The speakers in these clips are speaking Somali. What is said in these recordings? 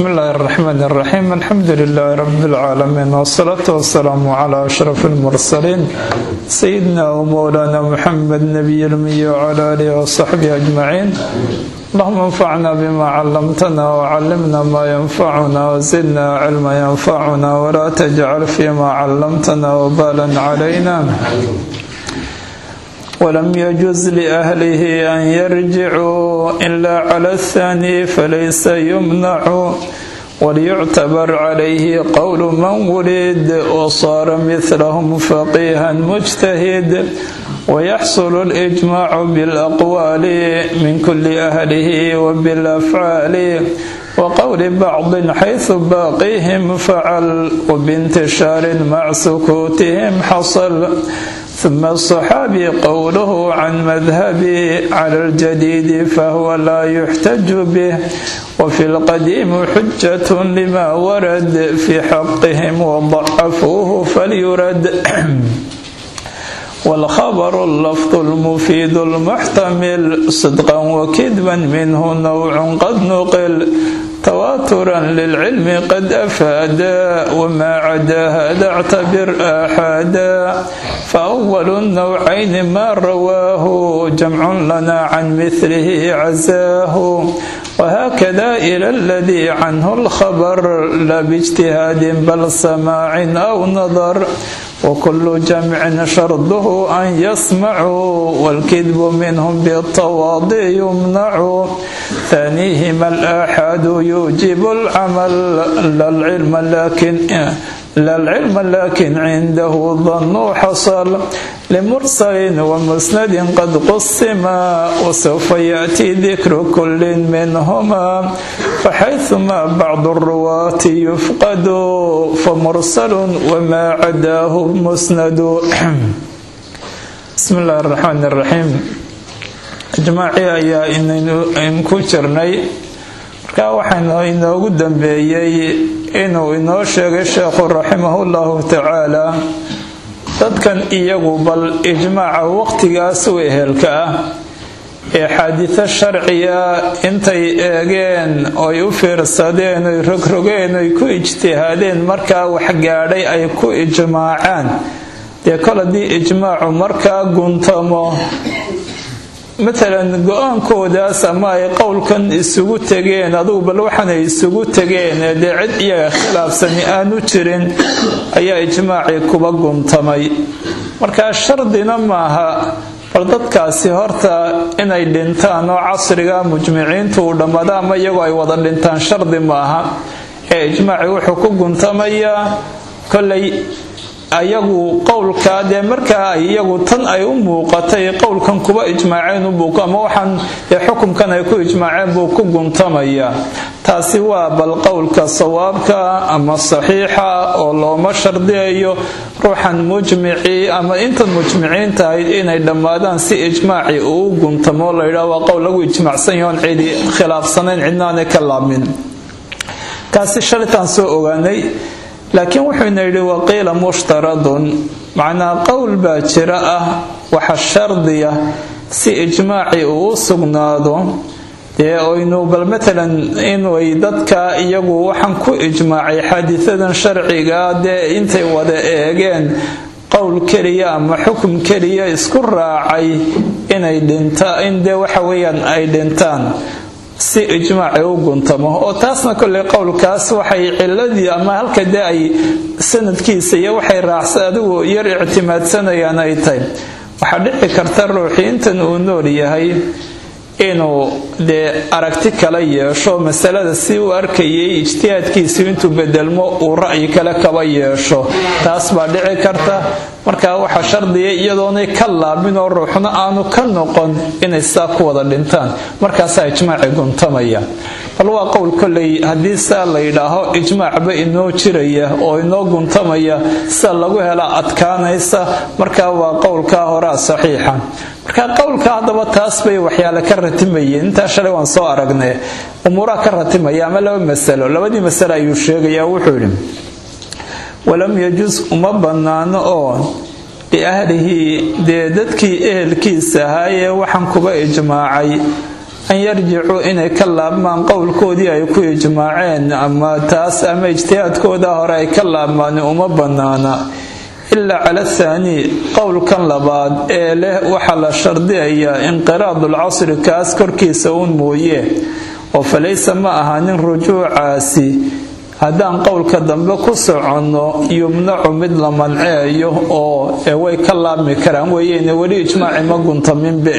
بسم الله الرحمن الرحيم الحمد لله رب العالمين والصلاة والسلام على أشرف المرسلين سيدنا ومولانا محمد نبي الأمي وعلى آله وصحبه أجمعين اللهم انفعنا بما علمتنا وعلمنا ما ينفعنا وزدنا علما ينفعنا ولا تجعل فيما علمتنا وبالا علينا ولم يجوز لأهله أن يرجعوا إلا على الثاني فليس يمنع وليعتبر عليه قول من ولد وصار مثلهم فقيها مجتهد ويحصل الإجماع بالأقوال من كل أهله وبالأفعال وقول بعض حيث باقيهم فعل وبانتشار مع سكوتهم حصل ثم الصحابي قوله عن مذهبي على الجديد فهو لا يحتج به وفي القديم حجة لما ورد في حقهم وضعفوه فليرد والخبر اللفظ المفيد المحتمل صدقا وكذبا منه نوع قد نقل تواترا للعلم قد أفادا وما عدا هذا اعتبر آحادا فأول النوعين ما رواه جمع لنا عن مثله عزاه وهكذا إلى الذي عنه الخبر لا باجتهاد بل سماع أو نظر وكل جمع شرطه أن يسمعوا والكذب منهم بالتواضع يمنع ثانيهما الآحاد يوجب العمل لا العلم لكن لا العلم لكن عنده ظن حصل لمرسل ومسند قد قسما وسوف يأتي ذكر كل منهما فحيثما بعض الرواة يفقد فمرسل وما عداه مسند بسم الله الرحمن الرحيم ijmaacii ayaa in ku jirnay markaa waxaa inoogu dambeeyey inuu inoo sheegay sheekhu raximahullahu tacaala dadkan iyagu bal ijmaaca waqtigaas u ehelka ah ee xaadiso sharciya intay eegeen oy u fiirsadeen oy rogrogeen oy ku ijtihaadeen markaa waxgaadhay ay ku ijmaacaan dee kol haddii ijmaacu markaa guntamo matalan go-aankoodaas ama ay qowlkan isugu tegeen adugu bal waxaanay isugu tegeen dee cid iyaga khilaafsani aanu jirin ayaa ijmaacii kuba guntamay markaa shardina maaha bal dadkaasi horta inay dhintaan oo casriga mujmiciintu uu dhammaado ama iyagoo ay wada dhintaan shardi maaha ee ijmaacii wuxuu ku guntamayaa kolay ayagu qowlkaa dee markaa ay iyagu tan ay u muuqatay qowlkan kuba ijmaaceen ubuuq ama waxaan dee xukumkan ay ku ijmaaceen buu ku guntamayaa taasi waa bal qowlka sawaabka ama saxiixa oo looma shardiyayo ruuxan mujmicii ama intan mujmiciinta ahayd inay dhammaadaan si ijmaacii uu u guntamo layidhaah waa qowl lagu ijmaacsan yahoon cidi khilaafsanayn cidnaanay ka laabmin kaasi shalitaan soo ogaanay laakiin wuxuuna yidhi waqiila mushtaradun macnaa qowl baa jira ah waxa shardiya si ijmaacii uu u sugnaado dee oynu bal matalan inay dadka iyagu waxaan ku ijmaacay xaadisadan sharciga dee intay wada eegeen qowl keliya ama xukum keliya isku raacay inay dhinta in dee waxa weeyaan ay dhintaan si ijmaaci u guntamo oo taasna kolley qowlkaas waxay ciladii ama halka dee ay sanadkiisa iyo waxay raacsa adigu yar ictimaadsanayaan ay tahay waxaa dhici karta ruuxii intan uu nool yahay inuu dee aragti kala yeesho masalada si u arkayay ijtihaadkiisu intuu bedelmo uu ra'yi kale kaba yeesho taas baa dhici karta markaa waxaa shardiya iyadoonay ka laabin oo ruuxna aanu ka noqon inay saa ku wada dhintaan markaasaa ijmaaci guntamaya bal waa qowl kolley haddii saa la yidhaaho ijmaacba inoo jiraya oo inoo guntamaya sida lagu hela adkaanaysa markaa waa qowlkaa horaa saxiixa marka qowlka haddaba taas bay waxyaale ka ratimayeen intaa shalay waan soo aragnay umuuraha ka ratimaya ama laba masalo labadii masale ayuu sheegaya wuxuu yidhi walam yajus uma bannaano oo liahlihi dee dadkii ehelkiisa ahaayee waxaan kuba ijmaacay an yarjicuu inay ka laabmaan qowlkoodii ay ku ijmaaceen ama taas ama ijtihaadkooda hore ay ka laabmaan uma bannaana ilaa cala athaani qowlkan labaad ee leh waxaa la shardiyayaa inqiraadulcasri kaas korkiisa uun mooye oo falaysa ma ahaanin rujuucaasi haddaan qowlka dambe ku soconno yumnacu mid la manceeyo oo way ka laabmi karaan weeyeyne weli ijmaaci ma guntaminbe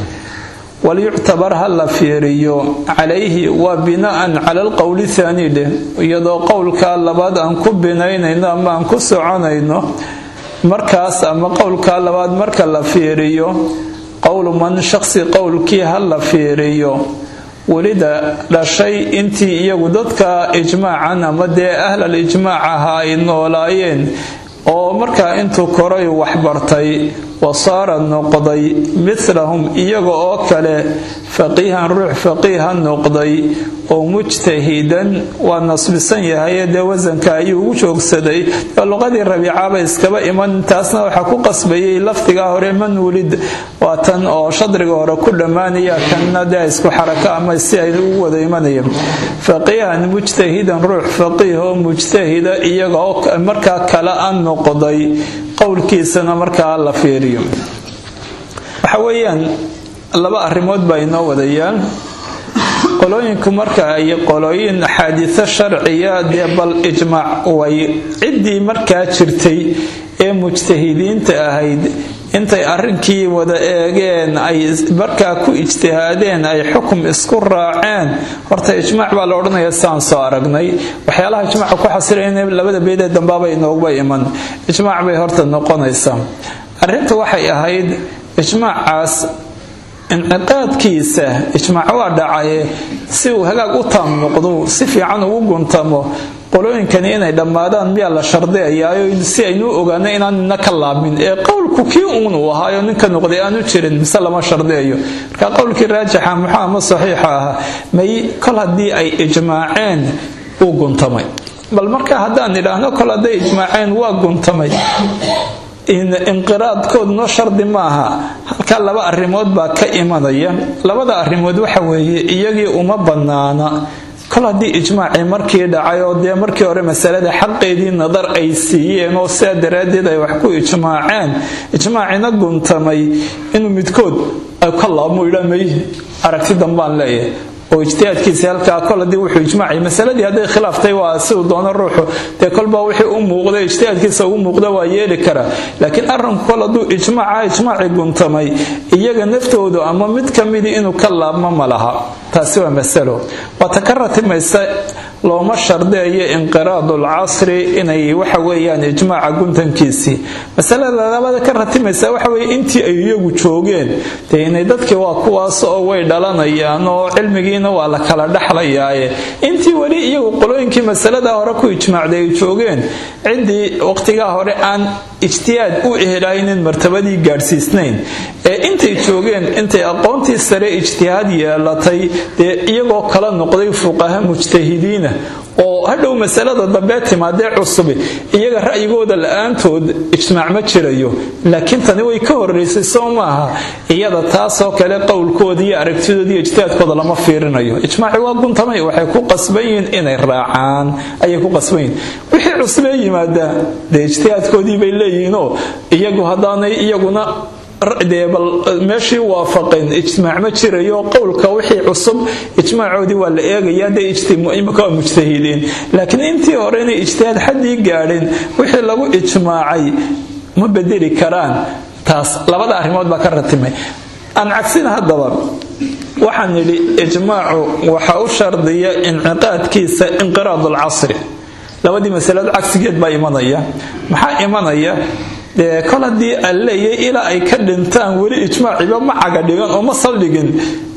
walyuctabar ha la fiiriyo calayhi waa bina'an cala alqowli thaani dheh iyadoo qowlkaa labaad aan ku binaynayno ama aan ku soconayno markaas ama qowlkaa labaad marka la fiiriyo qowlu man shaqsi qowlkii ha la fiiriyo welida dhashay intii iyagu dadka ijmaacan ama dee ahlal ijmaac ahaa ay noolaayeen oo markaa intuu koray waxbartay wasaara noqday midlahum iyaga oo kale faqiihan ruux faqiiha noqday oo mujtahidan waa nasbisan yahay dee wasanka ayuu ugu joogsaday luqadii rabiicaba iskaba iman taasna waxaa ku qasbayay lafdigaa hore man wulid waa tan oo shadriga hore ku dhammaanaya kanna dee isku xarako ama si ay ugu wada imanayeen faqiihan mujtahidan ruux faqiih oo mujtahida iyaga oo markaa kale a noqday qowlkiisana markaa la fiiriyo waxa weeyaan laba arrimood baa inoo wadayaan qolooyinku marka ay qolooyin axaadiiso sharciya dee bal ijmaac way ciddii markaa jirtay ee mujtahidiinta ahayd intay arrinkii wada eegeen ay markaa ku ijtihaadeen ay xukum isku raaceen horta ijmaac baa la odhanaya saan soo aragnay waxyaalaha ijmaaca ku xasilayna labada beedee dambaaba inooguba iman ijmaac bay horta noqonaysaa arrinta waxay ahayd ijmaacaas inciqaadkiisa ijmaac waa dhacaye si uu hagaag u taam noqdo si fiican ugu guntamo qolooyinkani inay dhammaadaan miyaa la shardiyayaayo si aynu ogaano inaan nina ka laabmin ee qowlku kii uun uu ahaayo ninka noqday aanu jirin mise lama shardiyayo marka qowlkii raajixa muxuu ama saxiixa ahaa may kol haddii ay ijmaaceen uu guntamay bal marka haddaan idhaahno kol hadday ijmaaceen waa guntamay inqiraadkoodno shardi maaha halkaa laba arrimood baa ka imanaya labada arrimood waxa weeye iyagii uma bannaana kol haddii ijmaacii markii dhacay oo dee markii hore masalada xaqeedii nadar ay siiyeen oo sidaa daraaddeed ay wax ku ijmaaceen ijmaacina guntamay inuu midkood ka laabmo idhaa may aragti dambaan leeyahay oo ijtihaadkiisa halkaa kol haddii wuxuu ijmaacay masaladii hadday khilaaftay waa siduu doono ruuxu dee kolbaa wixii u muuqda ijtihaadkiisa ugu muuqda waa yeeli karaa laakiin arrinku kol hadduu ijmaaca ijmaacii guntamay iyaga naftoodu ama mid ka midii inuu ka laabmo ma laha taasi waa masalo waata ka ratimaysa looma shardeeyo inqiraadu lcasri inay waxa weeyaan ijmaaca guntankiisii masalada labada ka ratimaysa waxa weye intii ay iyagu joogeen dee inay dadkii waa kuwaas oo way dhalanayaan oo cilmigiina waa la kala dhexlayaaye intii weli iyagu qolooyinkii masalada hore ku ijmaacday ay joogeen ciddii waqtigaa hore aan ijtihaad u ehelahaynin martabadii gaadhsiisnayn ee intay joogeen intay aqoontii sare ijtihaad yeelatay dee iyagoo kala noqday fuqaha mujtahidiina oo hadhow masalada dambee timaadee cusubi iyaga ra'yigooda la-aantood ijmaac ma jirayo laakiin tani way ka horeysay soo maaha iyada taasoo kale qowlkooda iyo aragtidooda iyo ijtihaadkooda lama fiirinayo ijmaaci waa guntamay waxay ku qasban yihiin inay raacaan ayay ku qasban yihiin wixii cusbee yimaada dee ijtihaadkoodii bay leeyihiinoo iyagu haddaanay iyaguna dee bal meeshii waafaqeen ijmaac ma jirayo qowlka wixii cusub ijmaacoodii waa la eegaya dee imika waa mujtahidiin laakiin intii hore inay ijtihaad xaddii gaadhin wixii lagu ijmaacay ma bedeli karaan taas labada arrimood baa ka ratimay aan cagsina haddaba waxaan nidhi ijmaacu waxa u shardiya inciqaadkiisa inqiraad alcasri labadii masalood cagsigeed baa imanaya maxaa imanaya dee kol haddii aan leeyahay ilaa ay ka dhintaan weli ijmaaciba ma caga dhigan oo ma saldhigin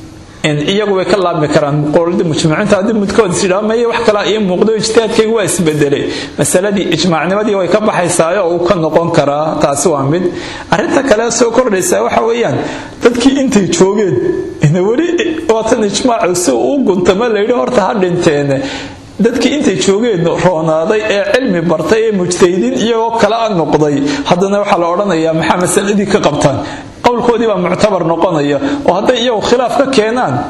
iyagu way ka laabmi karaan qowlada mujmiciinta haddii midkood isidhaa meye wax kalaa ii muuqdo ijtihaadkaygu waa isbedelay masaladii ijmaacnimadii way ka baxaysaayo oo uu ka noqon karaa taasi waa mid arrinta kale soo kordhaysaa waxa weeyaan dadkii intay joogeen ina weli waatan ijmaacu si uu guntama layidhi horta ha dhinteene dadkii intay joogeen roonaaday ee cilmi bartay ee mujtahidiin iyagoo kala noqday haddana waxaa la odhanayaa maxaa masaladii ka qabtaan qowlkoodii baa muctabar noqonaya oo hadday iyagu khilaaf ka keenaan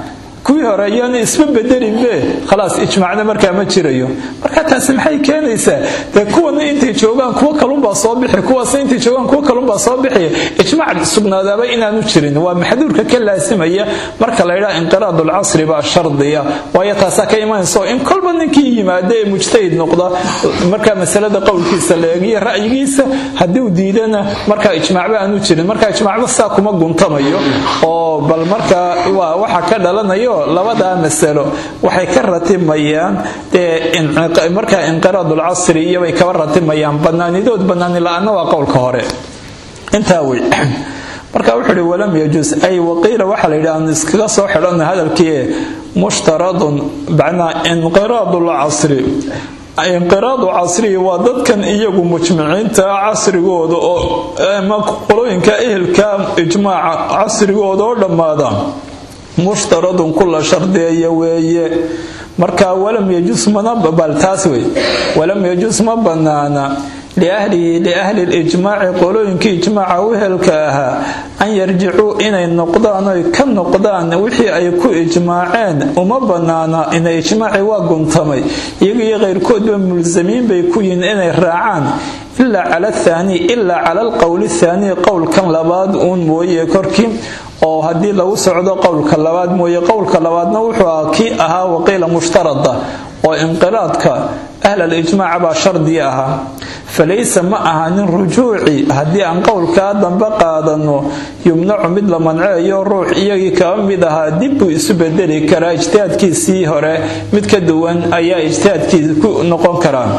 kuwii hore ayaana isma bedelinbe khalaas ijmaacna markaa ma jirayo marka taasi maxay keenaysaa dee kuwana intay joogaan kuwo kalunbaa soo bixi kuwaasna intay joogaan kuwo kalunbaa soo bixiya ijmaac sugnaadaaba inaanu jirin waa maxduurka ka laasimaya marka la ydhaa inqiraad ulcasri baa shardiya waayo taasaa ka imanaysa oo in kolba ninkii yimaada ee mujtahid noqda markaa masalada qowlkiisa la eegiyo ra'yigiisa haddii uu diidana markaa ijmaacba aanu jirin marka ijmaacba saa kuma guntamayo oo bal markaa waa waxa ka dhalanayo labadaa masalo waxay ka ratimayaan dee markaa inqiraad ulcasri iyobay kaba ratimayaan banaanidood banaani la-aana waa qowlka hore intaa wey marka wuxuu ihi walam yajuus ay waqiila waxaa la yidhi aan iskaga soo xidhana hadalkii mushtaradun macnaa inqiraadu lcasri inqiraadu casriyi waa dadkan iyagu mujmiciinta casrigooda oo ama qolooyinka ehelka ijmaaca casrigooda oo dhammaada mushtaradun kula shardeeya weeye marka walam yajuus mana bal taas wey walam yajuus ma banaana liahlihi liahli lijmaaci qolooyinkii ijmaaca wehelka ahaa an yarjicuu inay noqdaan oy ka noqdaan wixii ay ku ijmaaceen uma banaana ina ijmaaci waa guntamay iyaga iyo keyrkoodba mulsamiin bay ku yihiin inay raacaan ilaa cala athaani ilaa cala alqowli thaanii qowlkan labaad uun mooye korkii oo haddii lagu socdo qowlka labaad mooye qowlka labaadna wuxuu ahaa kii ahaa waqiila mushtarada oo inqiraadka ahlalijmaaca baa shardi ahaa falaysa ma ahanin rujuuci haddii aan qowlkaa dambe qaadano yumnacu mid la manceeyo ruux iyagii kaba mid ahaa dib buu isu bedeli karaa ijtihaadkiisii hore mid ka duwan ayaa ijtihaadkiisi ku noqon karaa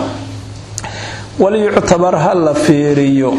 walyuctabar ha la fiiriyo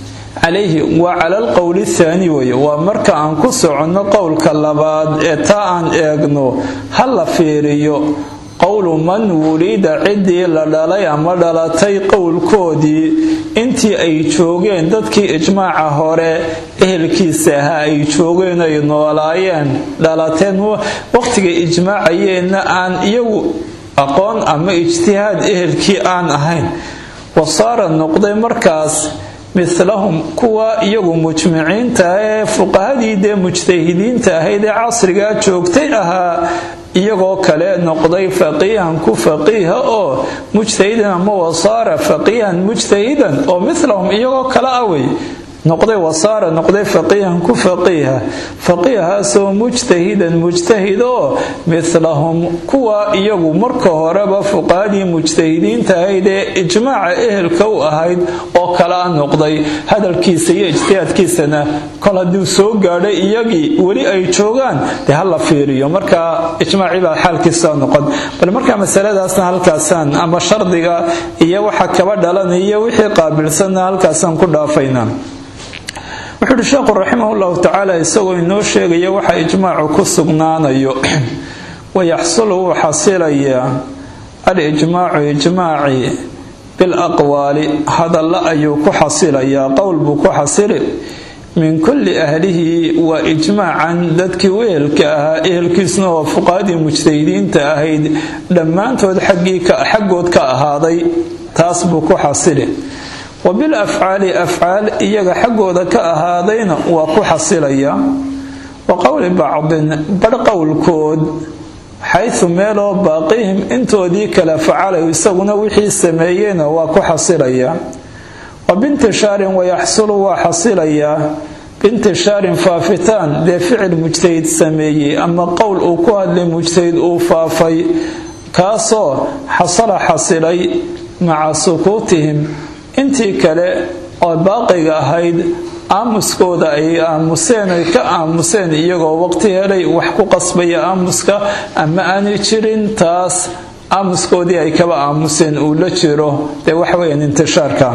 calayhi waa cala alqowli thaani weye waa marka aan ku soconno qowlka labaad ee taa aan eegno ha la fiiriyo qowlu man wulida ciddii la dhalay ama dhalatay qowlkoodii intii ay joogeen dadkii ijmaaca hore ehelkiisa ahaa ay joogeen ay noolaayeen dhalateen waqtiga ijmaacayeenna aan iyagu aqoon ama ijtihaad ehelkii aan ahayn wasaara noqday markaas milahum kuwa iyagu mujmiciinta ee fuqahadii dee mujtahidiinta ahayd ee casrigaa joogtay ahaa iyagoo kale noqday faqiihan ku faqiiha oo mujtahidan ama wasaara faqiihan mujtahidan oo milahum iyagoo kale awey noqday wasaara noqday faqiihan ku faqiiha faqiihaasoo mujtahidan mujtahid oo milahum kuwa iyagu marka horeba fuqahadii mujtahidiinta ahayd ee ijmaaca ehelka u ahayd oo kalea noqday hadalkiisa iyo ijtihaadkiisana kol hadduu soo gaadhay iyagii weli ay joogaan dee hala fiiriyo markaa ijmaacii baa xaalkiisa noqon bal markaa masaladaasna halkaasaan ama shardiga iyo waxa kaba dhalanaya wixii qaabilsanna halkaasaan ku dhaafaynaa wuxuu uhi sheekhu raximah llahu tacaala isagoo inoo sheegaya waxa ijmaacu ku sugnaanayo wayaxsulu wuu xasilayaa alijmaacu ijmaaci bilaqwaali hadalla ayuu ku xasilayaa qowl buu ku xasili min kulli ahlihi waa ijmaacan dadkii u ehelka ahaa ehelkiisna waa fuqahadii mujtahidiinta ahayd dhammaantood xaggood ka ahaaday taas buu ku xasili wa bil afcaali afcaal iyaga xaggooda ka ahaadayna waa ku xasilaya wa qowli bacdin badh qowlkood xaysu meeloo baaqihim intoodii kale facalay isaguna wixii sameeyeyna waa ku xasilaya wa bintishaarin wayaxsulu waa xasilayaa bintishaarin faafitaan dee ficil mujtahid sameeyey ama qowl uu ku hadlay mujtahid uu faafay kaasoo xasala xasilay maca sukuutihim intii kale oo baaqiga ahayd aamuskooda ay aamuseen ay ka aamuseen iyagoo waqti helay wax ku qasbaya aamuska ama aanay jirin taas aamuskoodii ay kaba aamuseen uu la jiro dee waxaweyaan intishaarka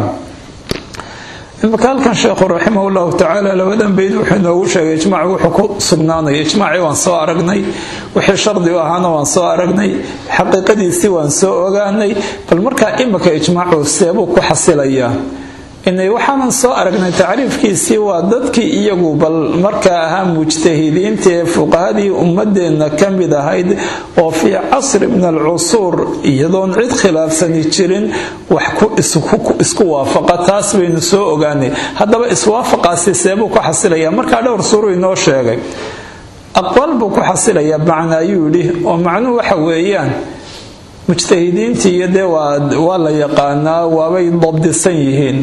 imaka halkan sheekhu raximah llahu tacaala labadan bayd wuxuu inoogu sheegay ijmaac wuxuu ku sugnaanaya ijmaacii waan soo aragnay wixii shardi u ahaana waan soo aragnay xaqiiqadiisii waan soo ogaanay bal markaa imika ijmaacu seebuu ku xasilayaa inay waxaanan soo aragnay tacriifkiisii waa dadkii iyagu bal markaa ahaa mujtahidiinta ee fuqahadii ummadeenna ka mid ahayd oo fii casri min alcusuur iyadoon cid khilaafsani jirin wax isku waafaqa taas baynu soo ogaanay haddaba iswaafaqaasi seebuu ku xasilaya markaa dhowr suuruu inoo sheegay aqwaal buu ku xasilayaa macna ayuu yidhi oo macnuhu waxa weeyaan mujtahidiintii iyo dee waa la yaqaanaa waabay dabdisan yihiin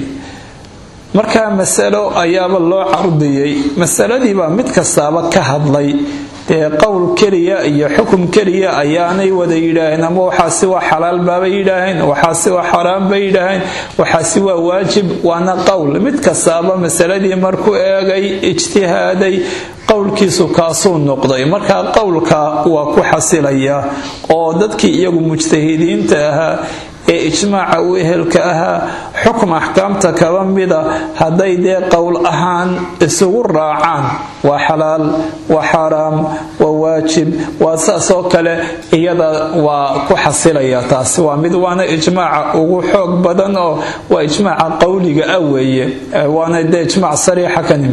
markaa masalo ayaaba loo cardiyey masaladiibaa mid kastaaba ka hadlay dee qowl keliya iyo xukum keliya ayaanay wada yidhaaheen ama waxaasi waa xalaal baabay yidhaaheen waxaasi waa xaraam bay yidhaaheen waxaasi waa waajib waana qowl mid kastaaba masaladii markuu eegay ijtihaaday qowlkiisu kaasuu noqday markaa qowlka waa ku xasilaya oo dadkii iyagu mujtahidiinta ahaa ee ijmaaca u ehelka ahaa xukm axkaamta kaba mida hadday dee qowl ahaan isugu raacaan waa xalaal waa xaaraam waa waajib waa saasoo kale iyada waa ku xasilaya taasi waa mid waana ijmaaca ugu xoog badan oo waa ijmaaca qowliga ah weeye waana dee ijmaac sariixa kanim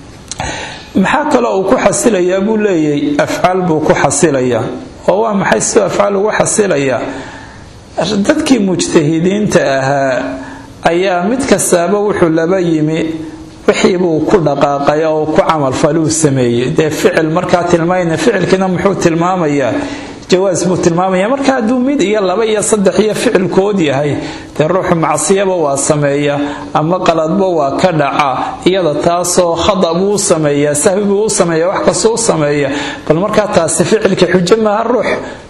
maxaa kaloo uu ku xasilayaa buu leeyahy afcaal buu ku xasilayaa oo waa maxay siduu afcaal ugu xasilayaa dadkii mujtahidiinta ahaa ayaa mid kastaaba wuxuu laba yimi wixiibuu ku dhaqaaqay oo ku camalfaluu sameeyey dee ficil markaa tilmaayna ficilkiina muxuu tilmaamayaa jawaas buu tilmaamaya marka hadduu mid iyo laba iyo saddex iyo ficilkood yahay dee ruuxu macsiyaba waa sameeya ama qaladba waa ka dhaca iyada taasoo khada buu u sameeyaa sahwi buu u sameeya wax kastoo u sameeya bal markaa taasi ficilka xujo maaha ruux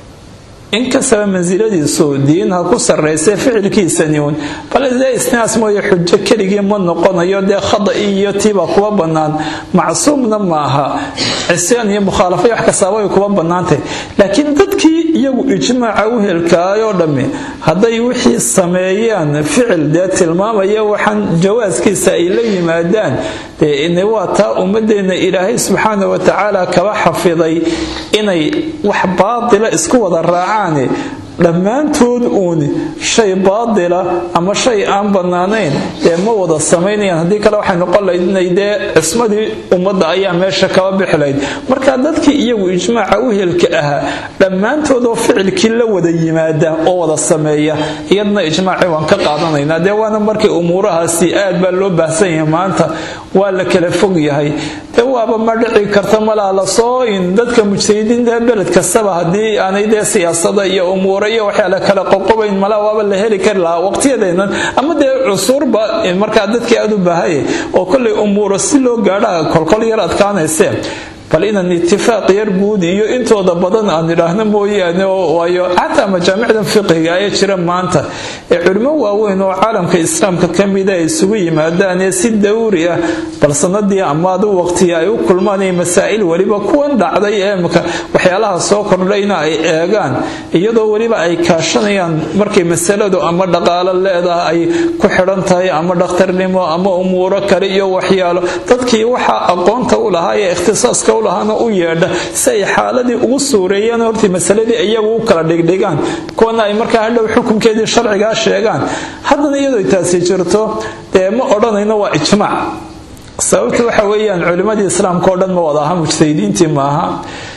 inkastaba mansiladiisu diin ha ku sarraysa ficilkiisani uun bal dee isnaas mooye xujo keligii ma noqonayo dee khada iyo tiibaa kuwa bannaan macsuumna maaha cisyaan iyo mukhaalafo wax kastaaba way kuwa bannaantay laakiin dadkii iyagu ijmaaca u helkaayoo dhammi hadday wixii sameeyaan ficil dee tilmaamaya waxaan jawaaskiisa ay la yimaadaan dee waa taa ummadeenna ilaahay subxaana wa tacaala kaba xafiday inay wax baatila isku wada raacaan dhammaantood uun shay baadila ama shay aan bannaanayn dee ma wada samaynayaan haddii kale waxay noqon lahayd inay dee cismadii ummadda ayaa meesha kaba bixi lahayd marka dadkii iyagu ijmaaca u helka ahaa dhammaantoodoo ficilkii la wada yimaada oo wada sameeya iyadna ijmaacii waan ka qaadanaynaa dee waana markii umuurahaasi aad baa loo baahsan yahay maanta waa la kala fog yahay dee waaba ma dhici karta malaa lasoo in dadka mujtahidiinta beled kastaba haddii aanay dee siyaasada iyo umuura iyo waxyaala kala qoqobayn malaa waaba la heli kari lahaa waqtiyadeennan ama dee cusurba markaa dadkii aad u baahaya oo kollay umuuro si loo gaadha kolkol yar adkaanaysee bal inaan itifaaq yar guud iyo intooda badan aan idhaahno mooyaane waayo xataa majaamicdan fiqiga ayaa jira maanta ee culimo waaweyn oo caalamka islaamka ka mida ay isugu yimaadaan ee si dawri ah bal sanadii ama adu waqtiya ay u kulmaan masaa'il weliba kuwan dhacday ee imka waxyaalaha soo kordhayna ay eegaan iyadoo weliba ay kaashanayaan markay masaladu ama dhaqaalo leedahay ay ku xidhan tahay ama dhakhtarnimo ama umuuro kale iyo waxyaalo dadkii waxaa aqoonta u lahaa ee ikhtisaaska lahaana u yeedha si ay xaaladii ugu suureeyaan hortii masaladii iyagu u kala dhigdhigaan kuwana ay markaa hadhow xukunkeedii sharcigaa sheegaan haddana iyadoo taasi jirto dee ma odhanayno waa ijmaac sababta waxa weeyaan culimmadii islaamka oo dhan ma wada aha mujtahidiintii maaha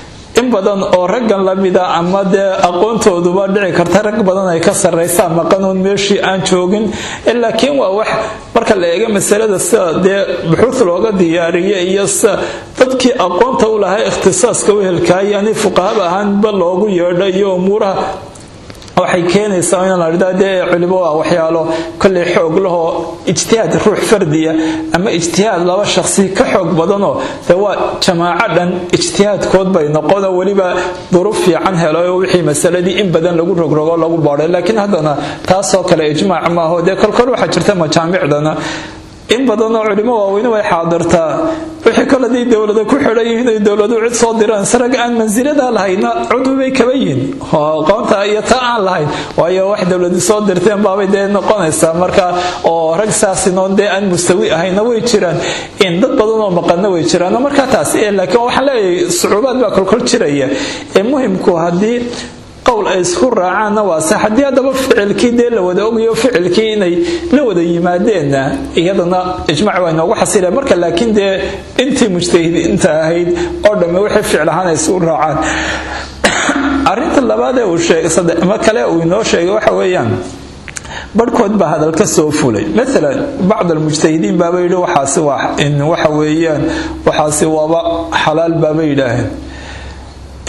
in badan oo raggan lamida ama dee aqoontooduba dhici karta rag badan ay ka sarraysaa maqanuun meeshii aan joogin laakiin waa wax marka la eega masalada sida dee buxuud looga diyaariya iyo sida dadkii aqoonta u lahaa ikhtisaaska u helkaayani fuqahaba ahaanba loogu yeedha iyo umuuraha waxay keenaysaa in la dhida dee culimo waa waxyaalo kollay xoog lahoo ijtihaad ruux fardiya ama ijtihaad laba shaqsi ka xoog badanoo dee waa jamaaco dhan ijtihaadkood bay noqonoo weliba duruuf fiican helo wixii masaladii in badan lagu rogrogo lagu baadhay laakiin haddana taasoo kale ijmaac maaho dee kolkol waxaa jirta majaamicdana in badanoo culimo waaweyne way xaadirtaa wixii koladii dowlada ku xidhan yihiin ay dowladu cid soo diraan sarag aan mansilada lahayna cudwi bay kaba yihiin aqoonta iyo taa aan lahayn waayo wax dowladi soo dirteen baabay dee noqonaysaa marka oo rag saasinoon dee aan mustawi ahayna way jiraan in dad badan oo maqana way jiraan markaa taas laakiin waxaan leeyahay sucuubaad baa kolkol jiraya ee muhimku haddii qowl ay isku raacaanna waa sax haddii haddaba ficilkii dee la wada ogayo ficilkii inay la wada yimaadeenna iyadana ijmaac waa inoogu xasila marka laakiin dee intii mujtahidiinta ahayd oo dhamme wixii ficil ahaan ay isku raacaan arrinta labaad ee uu sheegay ma kale uu inoo sheegay waxa weeyaan barhkood baa hadal ka soo fulay maalan bacd almujtahidiin baaba yidhi waxaasi waxa weeyaan waxaasi waaba xalaal baaba yidhaaheen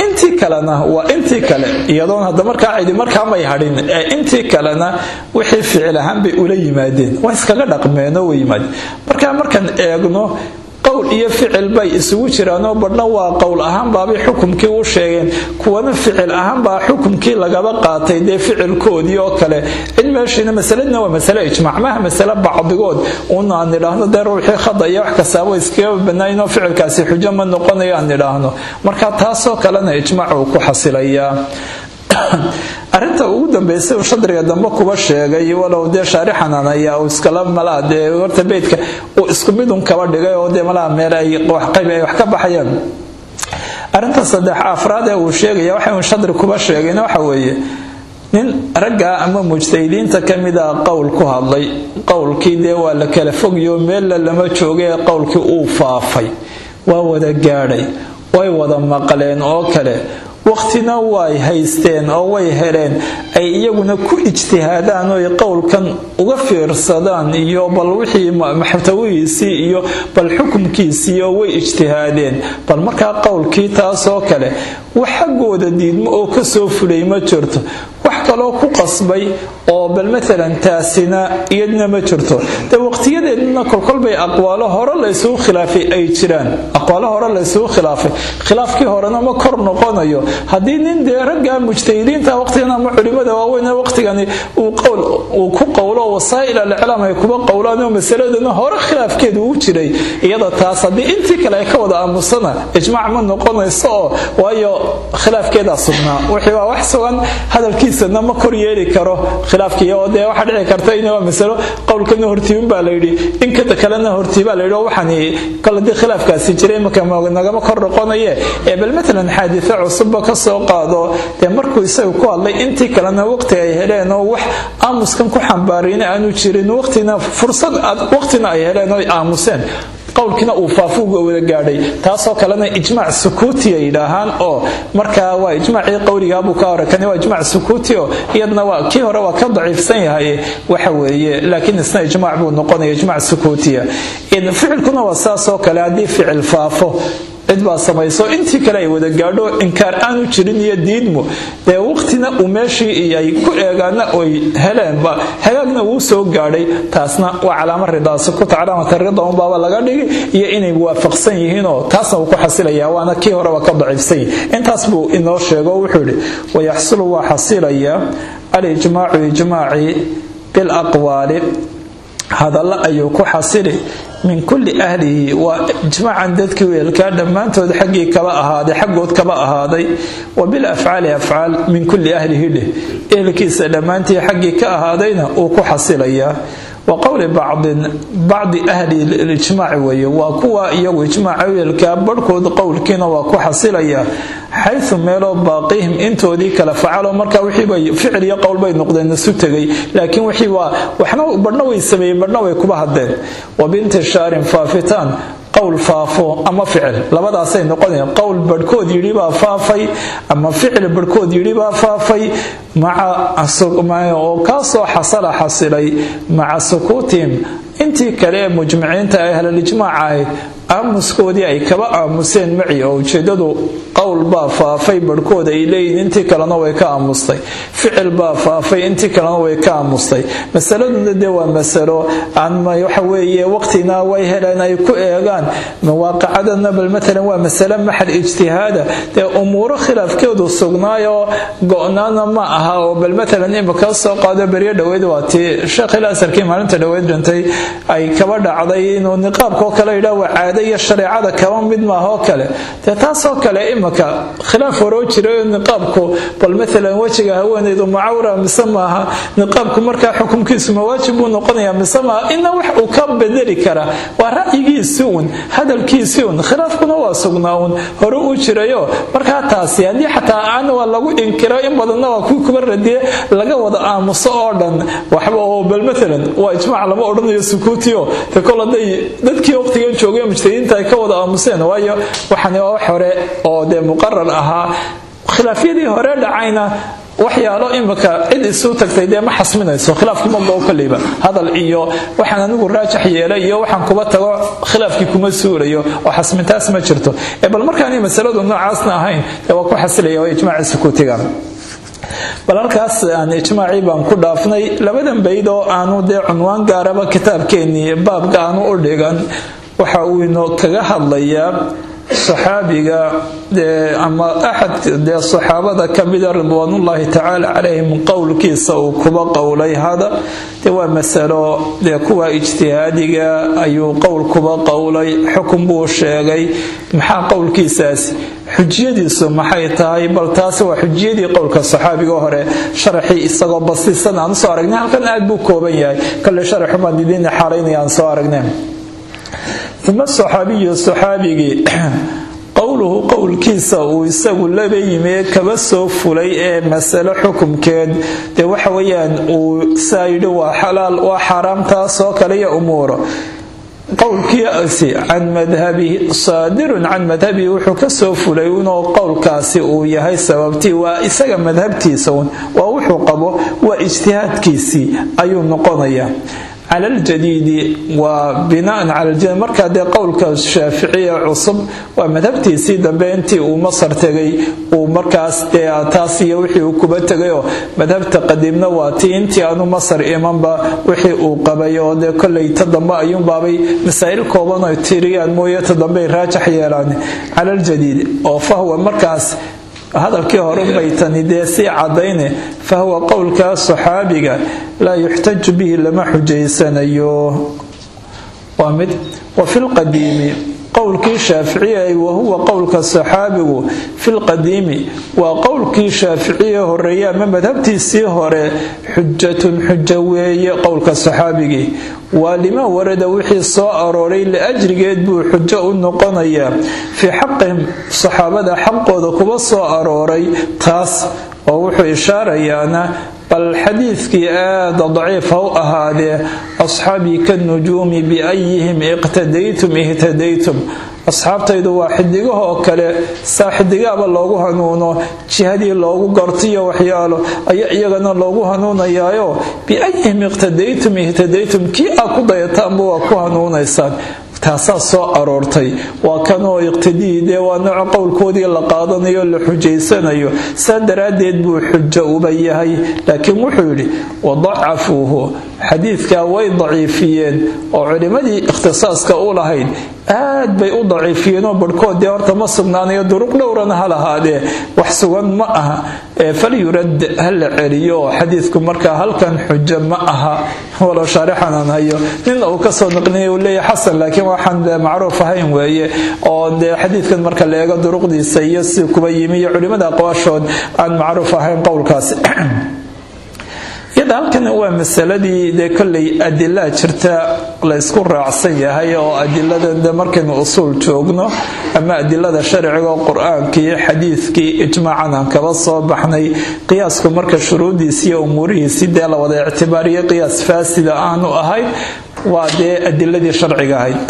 intii kalena waa intii kale iyadoon hadda markaa cidi markaa may hadhin ee intii kalena wixii ficil ahaan bay ula yimaadeen waa iskaga dhaqmeenoo way yimaadeen markaa markaan eegno qowl iyo ficil bay isugu jiraanoo badhna waa qowl ahaan baabay xukumkii u sheegeen kuwana ficil ahaan baa xukumkii lagaba qaatay dee ficilkoodii oo kale cid meeshiina masaladna waa masale ijmaac maha masale bacdigood un aan nidhaahno dee ruuxii khada iyo wax kastaaba iskaga banaynoo ficilkaasi xujo ma noqonayo aan nidhaahno marka taasoo kalena ijmaac uu ku xasilayaa arinta ugu dambaysa uu shadriga dambe kuba sheegay walow dee shaarixanan ayaa uu iskala malaa dee horta beydka uu isku midun kaba dhigay oo dee malaa meel ay qayb ay wax ka baxayaan arinta saddex afraad ee uu sheegaya waxa uu shadri kuba sheegayna waxa weeye nin ragga ama mujtahidiinta ka mid a qowl ku hadlay qowlkii dee waa la kala fogyo meella lama joogee qowlkii uu faafay waa wada gaadhay way wada maqleen oo kale waqtina way haysteen oo way heleen ay iyaguna ku ijtihaadaan oo qowlkan uga fiirsadaan iyo bal wixii maxtawihiisii iyo bal xukumkiisii oo way ijtihaadeen bal markaa qowlkii taasoo kale wax xaggooda diidmo oo kasoo fulay ma jirto wax kaloo ku qasbay oo bal maalan taasina iyadna ma jirto de waqtiyadeedna kolkolbay aqwaalo hore laysugu khilaafay ay jiraan aqwaalo hore laysugu khilaafay khilaafkii horena ma kor noqonayo haddii nin dee ragga mujtahidiinta waqtigan ama culimada waaweyn waqtigani uu qowl uu ku qowlo wasaa'il aliclaam ay kuba qowlaan oo masaladana hore khilaafkeedu uu jiray iyada taas haddii intii kale ay ka wada aamusana ijmaac ma noqonayso oo waayo khilaafkeedaa sugnaa wixii waa wax sugan hadalkiisana ma kor yeeli karo khilaafkii oo dee waxaa dhici karta in waa masalo qowlkana hortiibin baa layidhi inkada kalena hortiibaa layidhi oo waxaan kale dii khilaafkaasi jiray marka nagama kor noqonaye ee bal maalan xaaditho cusubba ka soo qaado dee markuu isaga ku hadlay intii kalena waqti ay heleen oo wax aamuskan ku xambaariyna aanu jirin waqtina fursad waqtina ay heleen oo aamuseen qowlkiina uu faafuuga wada gaadhay taasoo kalena ijmaac sukuuti ay yidhaahaan oo markaa waa ijmaacii qowligaabuu ka hore kani waa ijmaac sukuuti oo iyadna waa kii hore waa ka daciifsan yahay waxa weeye laakiin isna ijmaac buu noqonaya ijmaac sukuutiya ficilkuna waa saasoo kale haddii ficil faafo cid baa samayso intii kale ay wada gaadho inkaar aanu jirin iyo diidmo dee waqtina uu meeshii ay ku eegaana oy heleenba hagaagna wuu soo gaadhay taasna waa calaamo ridaasi kuta calaamata rida unbaaba laga dhigi iyo inay waafaqsan yihiinoo taasna uu ku xasilaya waana kii horeba ka daciifsan yihi intaas buu inoo sheego wuxuu yidhi wayaxsulu waa xasilaya alijmaacu ijmaaci bilaqwaali hadalla ayuu ku xasili min kulli ahlihi waa ijmaacan dadkii weelkaa dhammaantood xaggii kaba ahaaday xaggood kaba ahaaday wa bilafcaali afcaal min kulli ahlihi dheh ehelkiisa dhammaantii xaggii ka ahaadayna uu ku xasilayaa wa qowli bacdin bacdi ahli lijmaaci weeye waa kuwa iyagu ijmaaca weelkaa barhkood qowlkiina waa ku xasilaya xaysu meeloo baaqihim intoodii kale facalo markaa wixiibay ficil iyo qowl bay noqdeen isu tegay laakiin wixii waa waxna badhna way sameeyeen badhna way kuba hadleen wa bintishaarin faafitaan qowl faafo ama ficil labadaasay noqonayaan qowl barhkood yidhi baa faafay ama ficil barhkood yidhi baa faafay oo kaasoo xasala xasilay maca sukuutihim intii kale ee mujmiciinta ee ahlilijmaaca ahayd aamuskoodii ay kaba aamuseen maci oo ujeedadu qowl baa faafay barhkood ay leeyihin intii kalena way ka aamustay ficil baa faafay intii kalena way ka aamustay masaladuna dee waa masalo waxa weeye waqtina way heleen ay ku eegaan mawaaqicadana bal matalan waa masale maxal ijtihaada dee umuuro khilaafkeedu sugnaayoo go-naana ma aha oo bal matalan imika soo qaado beryo dhoweyd waa tii sheekhil asarkii maalinta dhoweyd dhintay ay kaba dhacday inuu niqaabkoo kale yidhaa waa caado iyo shareecada kaba mid maahoo kale dee taasoo kale imika khilaaf horoo jiray niqaabku bal matalan wejiga haweenaydu macawra mise maaha niqaabku markaa xukumkiisu mawaajib buu noqonaya mise maaha ina wax uu ka bedeli kara waa ra'yigiisii un hadalkiisii un khilaafkuna waa sugnaa un hore u jirayo markaa taasi haddii xataa aan waa lagu inkiro in badanna waa kuwii kuba radiye laga wada aamuso oo dhan waxba oo bal matalan waa ijmaac lama odhanayo sukuutiyo te kol hadday dadkii waqtigan joogay mujtahidiinta ay ka wada aamuseen waayo waxani waa wax hore oo dee muqarar ahaa khilaafyadii hore dhacayna waxyaalo imika cid isu tagtay dee ma xasminayso khilaafki ma goo koleyba hadal iyo waxaan anigu raajax yeelay iyo waxaan kuba tago khilaafkii kuma suurayo oo xasmintaas ma jirto ee bal markaanay masaladu noocaasna ahayn dee waa ku xasilaya waa ijmaaci sukuutiga bal halkaas aan ijmaacii baan ku dhaafnay labadan bayd oo aanu dee cunwaan gaaraba kitaabkeennii baabka aanu u dhigan waxa uu inoo kaga hadlayaa saxaabiga ama axad dee saxaabada ka mida ridwaanullaahi tacaala calayhim qowlkiisa uu kuba qowlay hada dee waa masalo dee kuwa ijtihaadiga ayuu qowl kuba qowlay xukun buu sheegay maxaa qowlkiisaasi xujiyadiisu maxay tahay bal taasi waa xujiyadii qowlka saxaabiga hore sharaxii isagoo basiisan aan usoo aragnay halkan aad buu kooban yahay kale sharaxumaan idiin xaalaynaya aan soo aragnay uma saxaabiyu saxaabigii qowluhu qowlkiisa uu isagu laba yimi kaba soo fulay ee masalo xukumkeed dee waxa weyaan uu saa yidhi waa xalaal waa xaaraam taasoo kale iyo umuuro qowlkiisi can madhabihi saadirun can madhabihi wuxuu kasoo fulay inuu qowlkaasi uu yahay sababtii waa isaga madhabtiisa un waa wuxuu qabo waa ijtihaadkiisii ayuu noqonayaa cala aljadiidi waa binaan cala aljadiid markaa dee qowlka shaaficiya cusub waa madhabtiisii dambe intii uu masar tegay uu markaas dee taas iyo wixii uu kuba tegayoo madhabta qadiimna waa tii intii aanu masar imanba wixii uu qabay oo dee kolley ta dambe ayuunbaabay masaa'il kooban oo tiriyaan mooye ta dambe ay raajax yeelaan cala aljadiid oo fahwa markaas hadalkii hore bay tani dee sii cadayne fahuwa qowlkaa saxaabiga laa yuxtaju bihi lama xujaysanayo waa mid wa fi lqadiimi qowlkii shaaficiyay wahuwa qowlka saxaabigu fi lqadiimi waa qowlkii shaaficiye horeeye ama madhabtiisii hore xujatun xujo weeye qowlka saxaabigii waa lima warada wixii soo arooray liajrigeed buu xujo u noqonayaa fii xaqihim saxaabada xaqooda kuba soo arooray taas oo wuxuu ishaarayaana bal xadiidkii aada daciif ha u ahaadee asxaabii kanujuumi biayihim iqtadaytum ihtadaytum asxaabtaydu waa xidigahoo kale saa xidigaaba loogu hanuuno jihadii loogu gartiyo waxyaalo ayaa iyagana loogu hanuunayaayo biayihim iqtadaytum ihtadaytum kii aa ku dayataanba waa ku hanuunaysaan taasaa soo aroortay waa kanoo iqtidii dee waa nooca qowlkoodii la qaadanayo la xujaysanayo saa daraaddeed buu xujo uba yahay laakiin wuxuu yidhi wadacafuuhu xadiidkaa way daciifiyeen oo culimmadii ikhtisaaska u lahayd aad bay u daciifiyeenoo barhkood dee horta ma sugnaanayo duruq dhowrana ha lahaadee wax sugan ma aha falyurad ha la celiyo oo xadiidku markaa halkan xujo ma aha walow shaarixanan hayo nina uu kasoo naqlinaya uu leeyahay xasan laakiin waxaan dee macruuf ahayn weeye oo dee xadiidkan marka la eego duruqdiisa iyo si kuba yimi iyo culimmada aqwaashood aan macruuf ahayn qowlkaasi iyada halkan waa masaladii dee kolley adilaa jirta la ysku raacsan yahay oo adiladan de markaynu usuul joogno ama adilada sharciga oo qur-aankii iyo xadiidkii ijmaacan aan kaba soo baxnay qiyaasku marka shuruudiisi iyo umuurihiisi dee la wada ictibaariyo qiyaas faasida aanu ahayn waa dee adiladii sharciga ahayd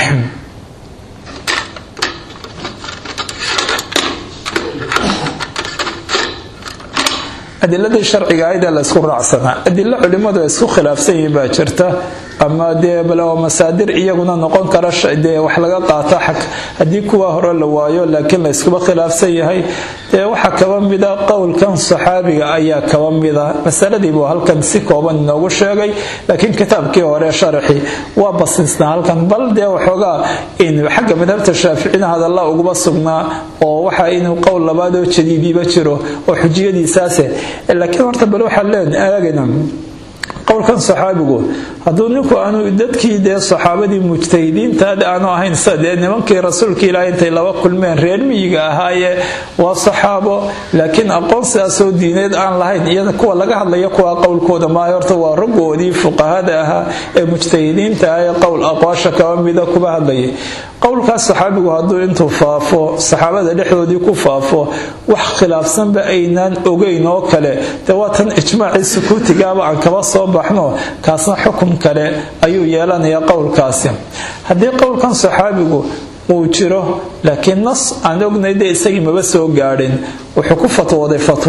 adiladii sharciga ahaydee la ysku raacsanaa adilo culimmadu ay isku khilaafsan yihiin baa jirta ama dee bal masaadir iyaguna noqon kara dee wax laga qaata xag haddii kuwa hore la waayo laakiin la yskuba khilaafsan yahay dee waxaa kaba mida qowlkan saxaabiga ayaa kaba mida masaladii buu halkan si kooban inoogu sheegay laakiin kitaabkii hore sharaxi waa basiisnaa halkan bal dee waxoogaa xagga madhabta shaaficina hadalla uguba sugnaa oo waxa inuu qowl labaadoo jadiidiba jiro oo xujiyadiisaase laakiin horta bal waxaan leen aagayna qowlkan saxaabigu hadduu ninku aanu dadkii dee saxaabadii mujtahidiintaad aanu ahayn sida dee nimankii rasuulka ilaahay intay laba kulmeen reer miyiga ahaayee waa saxaabo laakiin aqoon sidaasoo diineed aan lahayn iyada kuwa laga hadlaya kuwa qowlkooda maayo horta waa raggoodii fuqahada ahaa ee mujtahidiinta ah ee qowl aqwaasha kaba mida kuba hadlayay qowlkaas saxaabigu hadduu intuu faafo saxaabada dhexdoodii ku faafo wax khilaafsanba aynaan ogeyn oo kale dee waa tan ijmaacii sukuutigaaba aan kaba soo baxno kaasna xukum kale ayuu yeelanayaa qowlkaasi haddii qowlkan saxaabigu uu jiro laakiin nas aan ognay dee isagii maba soo gaadhin wuxuu ku fatwooday fatwo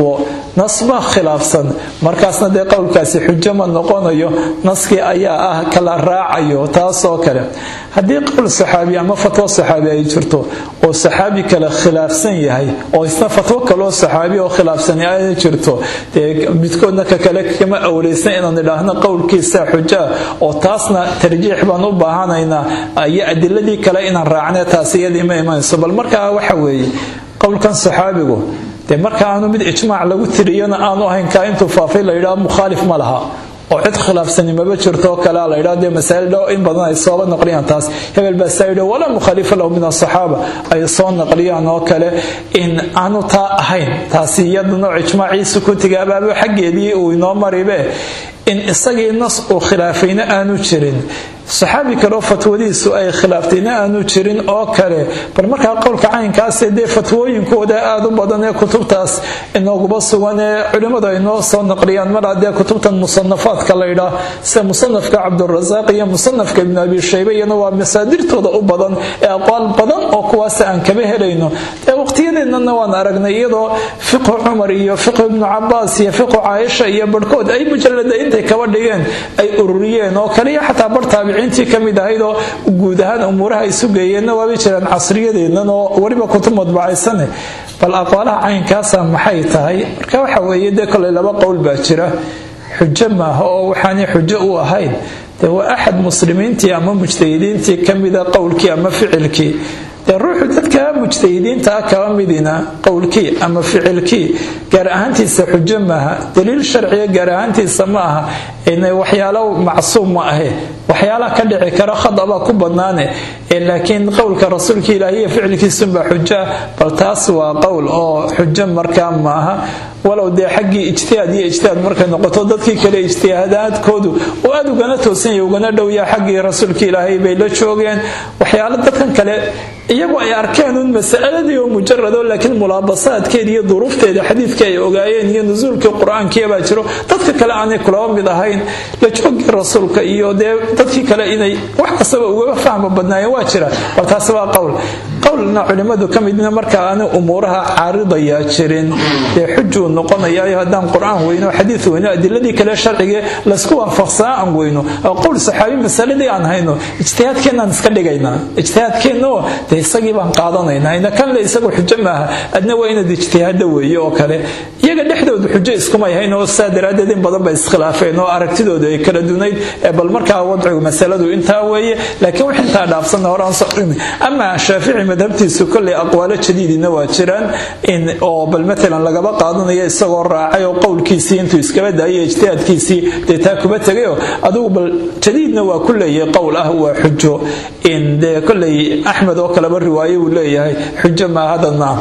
nasbaa khilaafsan markaasna dee qowlkaasi xujo ma noqonayo naskii ayaa ah kala raacayo taasoo kale haddii qowl saxaabi ama fatwo saxaabi ay jirto oo saxaabi kale khilaafsan yahay oo isna fatwo kaloo saxaabi oo khilaafsani ay jirto dee midkoodna ka kale kama awleysan inaan idhaahno qowlkiisa xujaa oo taasna tarjiix baan u baahanaynaa iyo adiladii kale inaan raacne taas iyadii ma imanayso bal markaa waxa weeye qowlkan saxaabigu dee marka aanu mid ijmaac lagu tiriyana aanu ahayn kaa intuu faafay la yidhaha mukhaalif ma laha oo cid khilaafsani maba jirto kalea la yidhaha dee masaa'il dhow in badan ay sooba naqliyaan taas hebel baa saa yidhi walaa mukhaalifa lahu min asaxaaba ay soo naqliyaan oo kale in aanu taa ahayn taasi iyada nooc ijmaaciisu ku tigaabaabo xaggeedii uu inoo maribe in isagii nas uu khilaafayna aanu jirin saxaabi kaleo fatwadiisu ay khilaaftayna aanu jirin oo kale bal markaa qowlka caynkaasee dee fatwooyinkooda aada u badan ee kutubtaas inooguba sugan ee culimmadu ay noo soo naqliyaan mar haddee kutubtan musanafaadka laydhaa sida musanafka cabdurasaaq iyo musanafka ibnu abi shaybe iyana waa masaadirtooda u badan ee aqwaal badan oo kuwaas aan kaba helayno dee waqtiyadeennana waan aragnay iyadoo fiqhu cumar iyo fiqhu ibnu cabaas iyo fiqhu caaisha iyo barhkood ay mujalada intay kaba dhigeen ay ururiyeen oo kaliya xataa bar taabiciintii ka mid ahayd oo guud ahaan umuuraha ay sugayeenna waabay jiraan casriyadeennan oo weliba kutub madbacaysane bal aqwaalaha caynkaasa maxay tahay marka waxa weeye dee koley laba qowl baa jira xujo maaha oo waxaanay xujo u ahayn dee waa axad muslimiintii ama mujtahidiintii ka mida qowlkii ama ficilkii dee ruuxu dadka mujtahidiintaa kaba midina qowlkii ama ficilkii gaar ahaantiisa xujo maaha daliil sharciga gaar ahaantiisa ma aha waxyaalo macsuum ma ahe waxyaalaha ka dhici kara khadabaa ku badnaane laakiin qowlka rasuulka ilaahi iyo ficilkiisunbaa xujoa bal taas waa qowl oo xujo markaa maaha walow dee xaggii ijtihaad iyo ijtihaad markay noqoto dadkii kale ijtihaadaadkoodu oo aad ugana toosanya ugana dhowyaa xaggii rasuulka ilaahay bay la joogeen waxyaalo dadkan kale iyagu ay arkeen un masaladii oo mujarado laakiin mulaabasaadkeeda iyo duruufteeda xadiidka ay ogaayeen iyo nusuulkii qur-aankiibaa jiro dadka kale aanay kulaba mid ahayn la joogii rasuulka iyo dee dadkii kale inay wax kastaba ugaga fahma badnaayeen waa jira bal taasi waa qowl qowlna culimmadu ka midna marka aanu umuuraha caaridayaa jirin dee xujuu noqonayaayo haddaan qur-aan weyno xadiid weyno adiladii kale sharcigee laysku waafaqsanaa aan weyno qowl saxaabi masaladii aan hayno ijtihaadkeennaan iska dhigaynaa ijtihaadkeennaoo dee isagii baan qaadanaynaa ina kanle isagu xujo maaha adna waa inaad ijtihaada weeye oo kale iyaga dhexdooda xujo iskumay hayn oo saa daraaddeed in badan bay iskhilaafeen oo aragtidooda ay kala dunayd bal markaa wadcigu masaladu intaa weeye laakiin wax intaa dhaafsanna horaan socrin ama shaafici madhabtiisu kolley aqwaalo jadiidina waa jiraan oo bal matalan lagaba qaadanayo isagoo raacay oo qowlkiisii intuu iskaba daayay ijtihaadkiisii dee taa kuba tegayoo adigu bal jadiidna waa ku leeyahay qowl ah waa xujo dee kolley axmed oo kaleba riwaaye uu leeyahay xujo maahadanna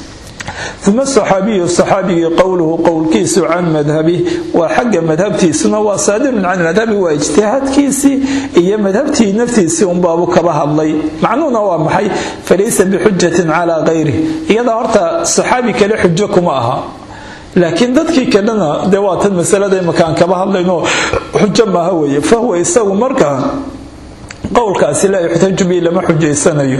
uma saxaabiyu saxaabigii qowluhu qowlkiisu can madhabi waa xagga madhabtiisuna waa saadirun can madhabi waa ijtihaadkiisii iyo madhabtii naftiisii unbaabu kaba hadlay macnuhuna waa maxay falaysa bixujatin calaa kayrih iyadaa horta saxaabi kale xujo kuma aha laakiin dadkii kalena dee waatan masalada imakaan kaba hadlayno xujo maaha weeye fahuwa isagu markaa qowlkaasi laa yuxtaju bihi lama xujaysanayo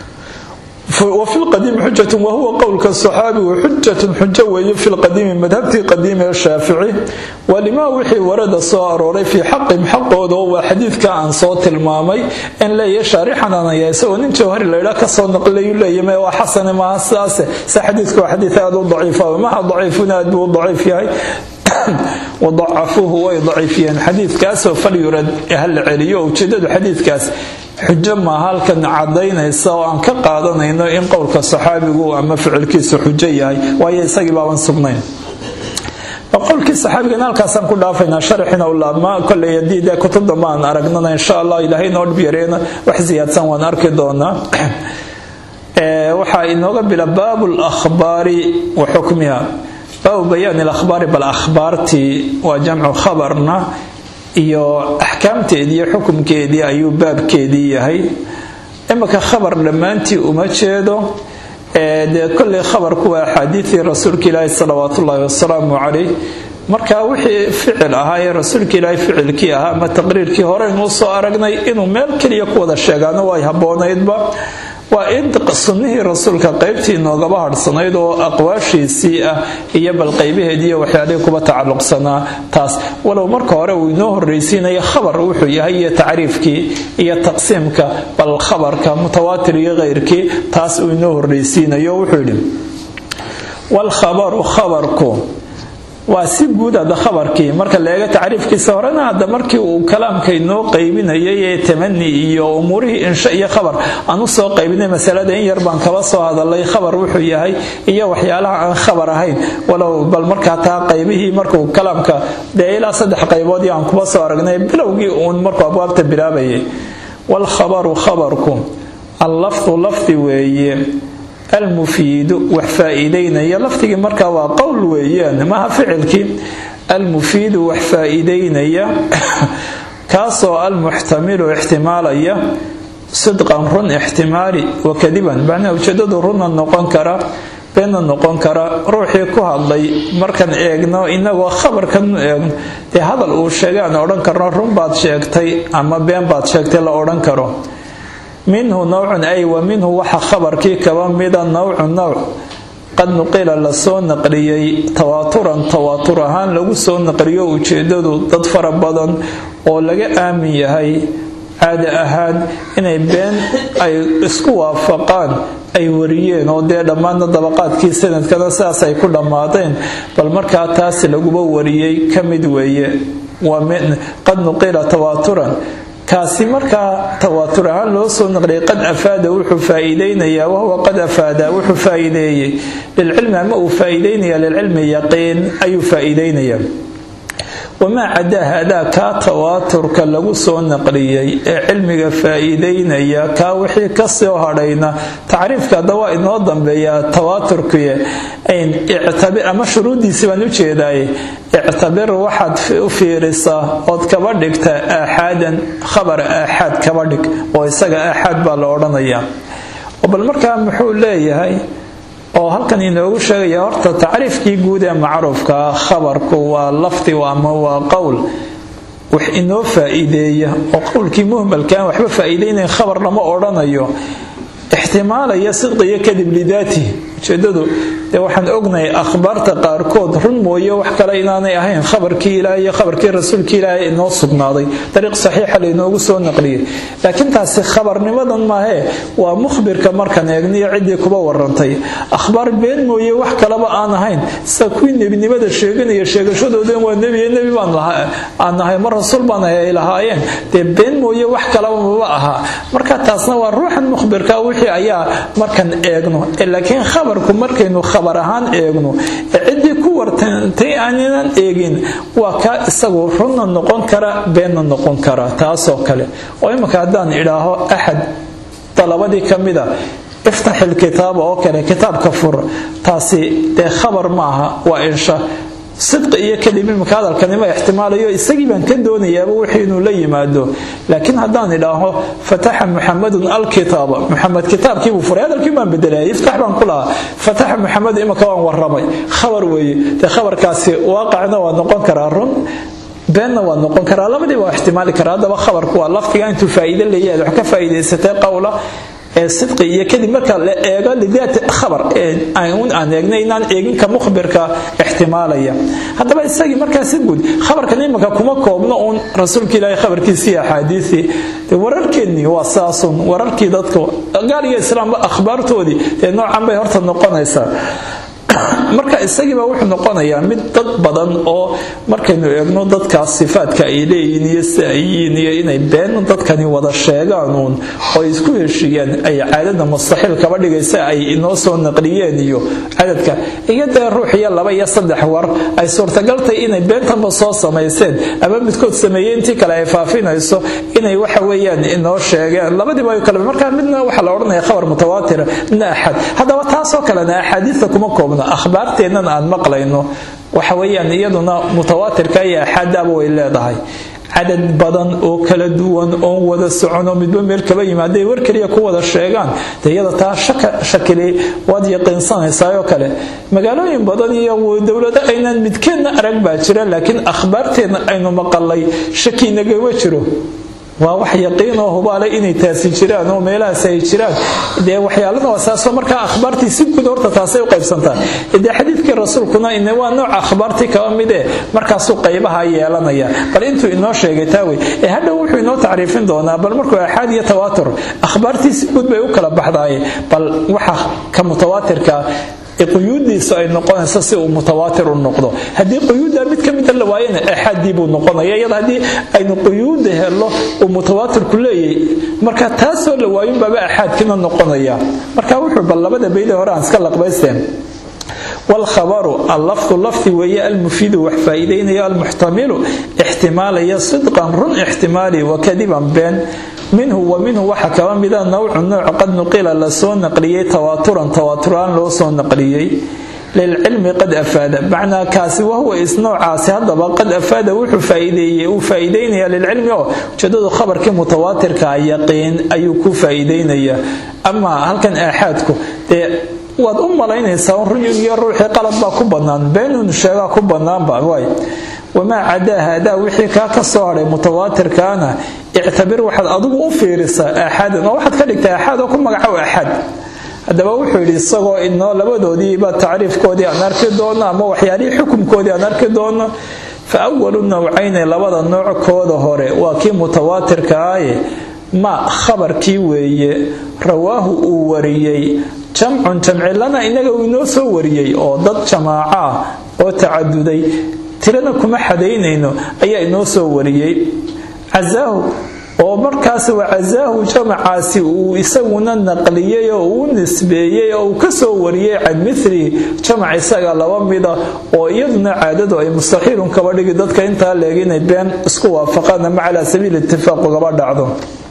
وفي القديم حجة وهو قولك الصحابي وحجة حجة وهي في القديم مذهبتي قديم الشافعي ولما وحي ورد صار في حق حق هو حديث كان صوت المامي إن لا يشارح أنا يسوى إن جوهر لا كسر نقل لا يما وحسن ما أساس سحديثك حديث هذا ضعيف وما ضعيفنا ضعيف هاي وضعفوه ويضعفين حديث كاس فليرد هل عليه وجدد حديث كاس xujo maaha halkan cadaynaysa oo aan ka qaadanayno in qowlka saxaabigu ama ficilkiisu xujo yahay waayo isagii baaban sugnayn qowlkii saxaabigana halkaasaan ku dhaafaynaa sharaxina u laabma koley haddii dee kutub dambe aan aragnana insha allah ilaahay noo dhib yareena wax siyaadsan waan arki doonaa waxaa inooga bila baabu lakhbaari wa xukmiha baabu bayaani lakhbaari bal akhbaartii waa jamcu khabarna iyo axkaamteedii iyo xukumkeedii ayuu baabkeedii yahay imika khabar dhammaantii uma jeedo dee kolley khabarku waa axaadiidii rasuulka ilaahi salawaatu ullaahi wasalaamu calayh marka wixii ficil ahaa ee rasuulka ilaahi ficilkii ahaa ama taqriirkii horeynuu soo aragnay inuu meel keliya ku wada sheegaano way habboonaydba waa in sunnihii rasuulka qaybtii noogaba hadhsanayd oo aqwaashiisii ah iyo bal qaybaheediiyo waxyaalihii kuba tacalluqsanaa taas walow marka hore uu inoo horreysiinayo khabar wuxuu yahay iyo tacriifkii iyo taqsiimka bal khabarka mutawaatir iyo keyrkii taas uu inoo horreysiinayo wuxuu yidhi walkhabaru khabarku waa si guud hadda khabarkii marka leega tacriifkiisa horena hadda markii uu kalaamka inoo qaybinayay ee tamani iyo umuurihii insha iyo khabar aan usoo qaybinay masalada in yar baan kaba soo hadalay khabar wuxuu yahay iyo waxyaalaha aan khabar ahayn walow bal markaa taa qaybihii markuu kalaamka dee ilaa saddex qayboodii aan kuba soo aragnay bilowgii uun markuu abwaabta bilaabayay walkhabaru khabarku allafdu lafdi weeye almufiidu wax faa-iideynaya lafdigii markaa waa qowl weeyaan maaha ficilkii almufiidu wax faa-iideynaya kaasoo almuxtamilu ixtimaalaya sidqan run ixtimaali wakadiban macnaha ujeedadu runna noqon kara beenna noqon kara ruuxii ku hadlay markaan eegno inagoo khabarkan eegno dee hadal uu sheegay aan odhan karno run baad sheegtay ama been baad sheegtay la odhan karo minhu nawcun ay wa minhu waxa khabarkii kaba mida nawcu nawc qad nuqila lasoo naqliyey tawaaturan tawaatur ahaan lagu soo naqliyo ujeedadu dad fara badan oo laga aamin yahay caada ahaan inay been ay isku waafaqaan ay wariyeen oo dee dhammaadna dabaqaadkii sanadkana sidaas ay ku dhammaadeen bal markaa taasi laguba wariyey ka mid weeye qad nuqila tawaaturan kaasi markaa tawaatur ahaan loo soo naqliyay qad afaada wuxuu faa-iideynayaa wahuwa qad afaada wuxuu faa-iideeyey lilcilmi ama uu faa-iideynaya lilcilmi yaqiin ayuu faa-iideynayaa wamaa cadaa hadaa kaa tawaaturka lagu soo naqliyey ee cilmiga faa-iideynaya kaa wixii kasoo hadhayna tacriifka hadda waa inoo dambeeyaa tawaaturkii ama shuruuddiisi baan ujeedaay ictabir waxaad u fiirisaa ood kaba dhigta aaxaadan khabar aaxaad kaba dhig oo isaga aaxaad baa la odhanayaa bal markaa muxuu leeyahay oo halkan inoogu sheegaya horta tacriifkii guud ee macruufka khabarku waa lafdi ama waa qowl wax inoo faa-iideeya oo qowlkii muhmalkaan waxba faa-iideynayn khabar lama odhanayo ixtimaalaya sidqiyo kadib lidaatihi ujeedadu dee waxaan ognahay akhbaarta qaarkood run mooye wax kale inaanay ahayn khabarkii ilaahay iyo khabarkii rasuulkii ilaahay inoo sugnaaday dariiq saxiixa lainoogu soo naqliyey laakiin taasi khabarnimadan maahee waa mukhbirka markaan eegniyo ciddii kuba warantay akhbaar been mooye wax kaleba aan ahayn sida kuwii nebinimada sheeganaya sheegashadoodan waa nebiye nebi baan aan nahay mar rasuul baan ahay ay lahaayeen dee been mooye wax kaleba maba ahaa marka taasna waa ruuxan mukhbirka wixii ayaa markaan eegno laakiin khabarku markaynu khabar ahaan eegno ee ciddii ku wartantay aanan eegin waa kaa isagu runna noqon kara beenna noqon kara taasoo kale oo imika haddaan idhaaho axad dalabadii ka mida iftax ilkitaaba oo kale kitaabka fur taasi dee khabar maaha waa insha sidqi iyo kadib imika hadalkanima ixtimaalayo isagii baan ka doonayaaba wixii inuu la yimaado laakiin haddaan idhaaho fataxa muxamadun alkitaaba muxamed kitaabkiibuu furay hadalkii baan bedelaya iftax baan ku lahaa fataxa muxamed imika waan waramay khabar weeye dee khabarkaasi waaqicna waa noqon karaa run beenna waa noqon karaa labadiiba waa ixtimaali karaa haddaba khabarku waa lafdiga intuu faa'iide leeyahay wax ka faa'iidaysatay qowla ee sidqi iyo kadib marka la eego lidaati khabar un aan eegnay inaan eeginka mukhbirka ixtimaalaya haddaba isagii markaa si guud khabarkan imanka kuma koobno uun rasuulka ilaahay khabarkiisii axaadiisii wararkeennii waa saasun wararkii dadka gaal iyo islaamba akhbaartoodii ee noocan bay horta noqonaysaa marka isagiiba wuxuu noqonayaa mid dad badan oo markaynu eegno dadkaas sifaadka ay leeyihiin iyo si ay yihiin iyo inay been dadkani wada sheegaan uun oo ay isku heshiiyaan ay caadada mustaxiil kaba dhigaysa ay inoo soo naqliyeen iyo cadadka iyo dee ruux iyo laba iyo saddex war ay suurtagaltay inay beentanba soo samayseen ama midkood sameeyey intii kale ay faafinayso inay waxa weeyaan inoo sheegeen labadiiba ay kale markaa midna waxaa la odhanaya khabar mutawaatira midna axad haddaba taasoo kalena axaadiista kuma koobno akhbaarteennan aan maqlayno waxa weeyaan iyaduna mutawaatirka iyo axaadaaba way leedahay cadad badan oo kala duwan oon wada socono midba meel kaba yimaaday war keliya ku wada sheegaan dee iyada taa shakili waad yaqiinsanaysaayoo kale magaalooyin badan iyo dowlado aynaan midkeedna arag baa jira laakiin akhbaarteedna aynu maqalay shaki nagama jiro waa wax yaqiin oo hubaale inay taasi jiraan oo meelahaas ay jiraan dee waxyaalada wasaasoo markaa akhbaartii si guud horta taasay u qaybsantaa dee xadiidkii rasuulkuna ine waa nooca akhbaartii kaba mid ee markaasuu qaybaha yeelanaya bal intuu inoo sheegay taawey ee hadhow wuxuu inoo tacriifin doonaa bal markuu axaad iyo tawaatur akhbaartii si guud bay u kala baxdaaye bal waxa ka mutawaatirka quyuudiisu ay noqonayso si uu mutawaatir u noqdo haddii quyuudda mid ka mida la waayana axaadii buu noqonaya iyada haddii aynu quyuudda helo uu mutawaatirku leeyahay marka taasoo la waayunbaaba axaadkina noqonaya marka wuxuu bal labada beydee hore aan iska laqbaysteen والخبر اللفظ لفظ وهي المفيد وحفايدين المحتمل احتمال صدقا رن احتمالي وكذبا بين منه ومنه وحكى مذا نوع نوع قد نقل لسو نقليي تواترا تواتران لو سو نقليي للعلم قد أفاد معنى كاسي وهو إسنوع عاسي هذا قد أفاد وحو فايدي وفايدين للعلم جدد خبر كمتواتر كيقين أيكو فايدين أما هل كان أحدكم waad u malaynaysaa ruyun iyo ruuxii qalad baa ku bannaan beenun sheegaa ku bannaanba waay wamaa cadaa haadaa wixii kaa ka soo hadhay mutawaatirkaana ictabir waxaad adigu u fiirisaa aaxaadan oo waxaad ka dhigtaa aaxaad oo ku magacow axad haddaba wuxuu yidhi isagoo inoo labadoodiiba tacriifkoodii aan arki doono ama waxyaalihii xukumkoodii aan arki doono fa awalu nawcayni labada noockooda hore waa kii mutawaatirka aye ma khabarkii weeye rawaahu uu wariyey jamcun jamci lana inaga uu inoo soo wariyey oo dad jamaaco ah oo tacaduday tirana kuma xadaynayno ayaa inoo soo wariyey casaahu oo markaas waa casaahu jamacaasi uu isaguna naqliyey oo uu nisbeeyey oo uu ka soo wariyey can mithli jamac isaga laba mida oo iyaduna caadadu ay mustaxiilun kaba dhigi dadka intaa leeg inay been isku waafaqaan ama calaa sabiili itifaaq ugaba dhacdo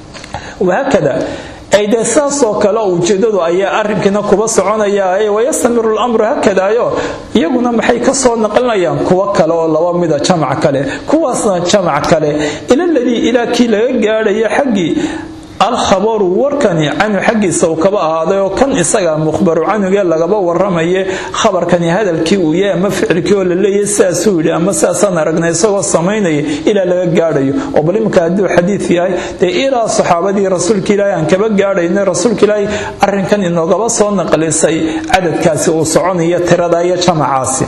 wahaakada ay dee saasoo kale ujeedadu ayaa arrinkiina kuba soconaya wayastamiru lamru hakadaayo iyaguna maxay ka soo naqlinayaan kuwo kale oo laba mida jamac kale kuwaasna jamac kale ila ladii ilaa kii laga gaadhaya xaggii alkhabaru warkani canhu xaggiisa uu kaba ahaaday oo kan isaga mukhbaru canhugee lagaba waramaye khabarkani hadalkii uu yahay ama ficilkii oo la leeyahy sidaasuu yidhi ama sidaasaan aragnay isagoo samaynaya ilaa laga gaadhayo oo bal iminka hadduu xadiid yahay dee ilaa saxaabadii rasuulka ilaahi aan kaba gaadhayna rasuulka ilaahi arrinkan inoogaba soo naqlisay cadadkaasi uu soconaya tirada iyo jamacaasi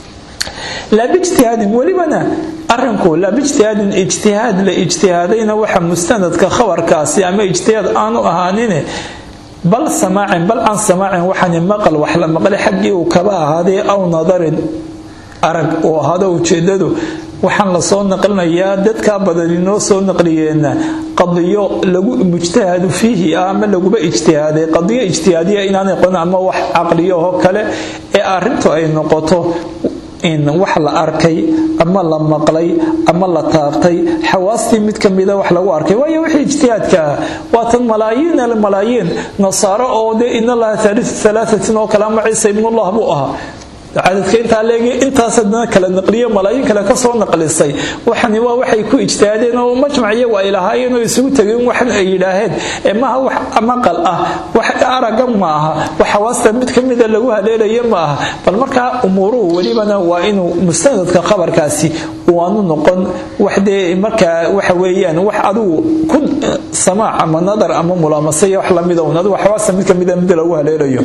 laa bijtihaadin welibana arinku laa bijtihaadin ijtihaad la ijtihaadayna waxa mustanadka khabarkaasi ama ijtihaad aanu ahaanine bal samaacin bal can samaacin waxani maqal wax la maqlay xaggii uu kaba ahaaday aw nadarin arag uu ahaado ujeedadu waxaan la soo naqlinayaa dadkaa badan inoo soo naqliyeenna qadiyo lagu mujtahadu fiihi ah ama laguba ijtihaaday qadiyo ijtihaadiya inaanay qon ama wax caqliyaho kale ee arrintu ay noqoto in wax la arkay ama la maqlay ama la taabtay xawaastii mid ka mida wax lagu arkay waayo wixii ijtihaadka ah waatan malaayiin almalaayiin nasaaro oo dee in allaha thaalithu thalaahatin oo kale ama ciisa ibnullah buu ahaa cadadka intaa leegi intaas haddana kala naqliyo malaayiin kale ka soo naqlisay waxani waa waxay ku ijtihaadeen oo majmac iyagu ay lahaayeen oo isugu tegeen waxan ay yidhaaheen ee maaha wax maqal ah wax araga ma aha wax xawaasta mid ka mida lagu haleelaya ma aha bal markaa umuuruhu welibana waa inuu mustanadka khabarkaasi waanu noqon wax dee markaa waxa weeyaan wax adigu ku samaac ama nadar ama mulaamasaya wax lamida un adigu xawaasta mid ka mida mid lagu haleelayo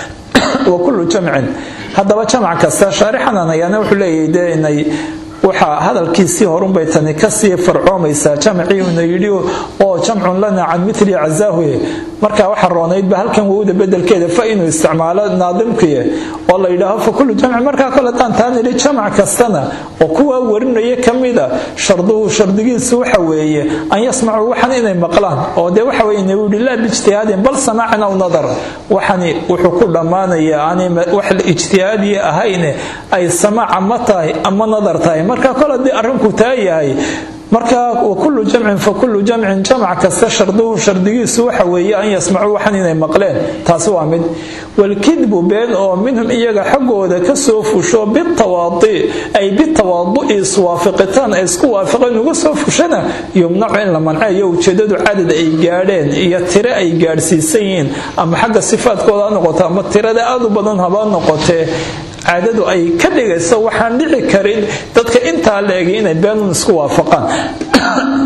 wa kullu jamcin haddaba jamac kasta shaarixanan ayaana wuxuu leeyahay dee inay waxaa hadalkiisii horunbay tani kasii farcoomaysaa jamciina yidhi oo jamcun lana can mitli cazaahuye marka waxa roonaydba halkan wowda bedelkeeda fa inuu isticmaalo naadimkiye oo la yidhaaho fa kullu jamci markaa kole haddaan taan idhi jamac kastana oo kuwaa warinaya ka mida sharduhu shardigiisu waxa weeye an yasmacuu waxan inay maqlaan oo dee waxa weye inuu yidhi laa biijtihaadin bal samaacan aw nadar waxani wuxuu ku dhammaanayaa aanay wax ijtihaadiya ahayne ay samaaca ma tahay ama nadar tahay marka kol haddii arrinku taa yahay marka wakullu jamcin fa kullu jamcin jamac kasta sharduhu shardigiisu waxa weeye an yasmacuu waxan inay maqleen taasi waa mid walkidbu been oo minhum iyaga xaggooda kasoo fusho bitawaadi ay bitawaadu'i iswaafiqitaan ay isku waafaqeen uga soo fushana yumnacu in la manceeyo ujeedadu cadad ay gaadheen iyo tire ay gaadhsiisan yihiin ama xagga sifaadkooda ha noqoto ama tirada aad u badan haba noqotee caadadu ay ka dhigayso waxaan dhici karin dadka intaa la egay inay beenun isku waafaqaan taas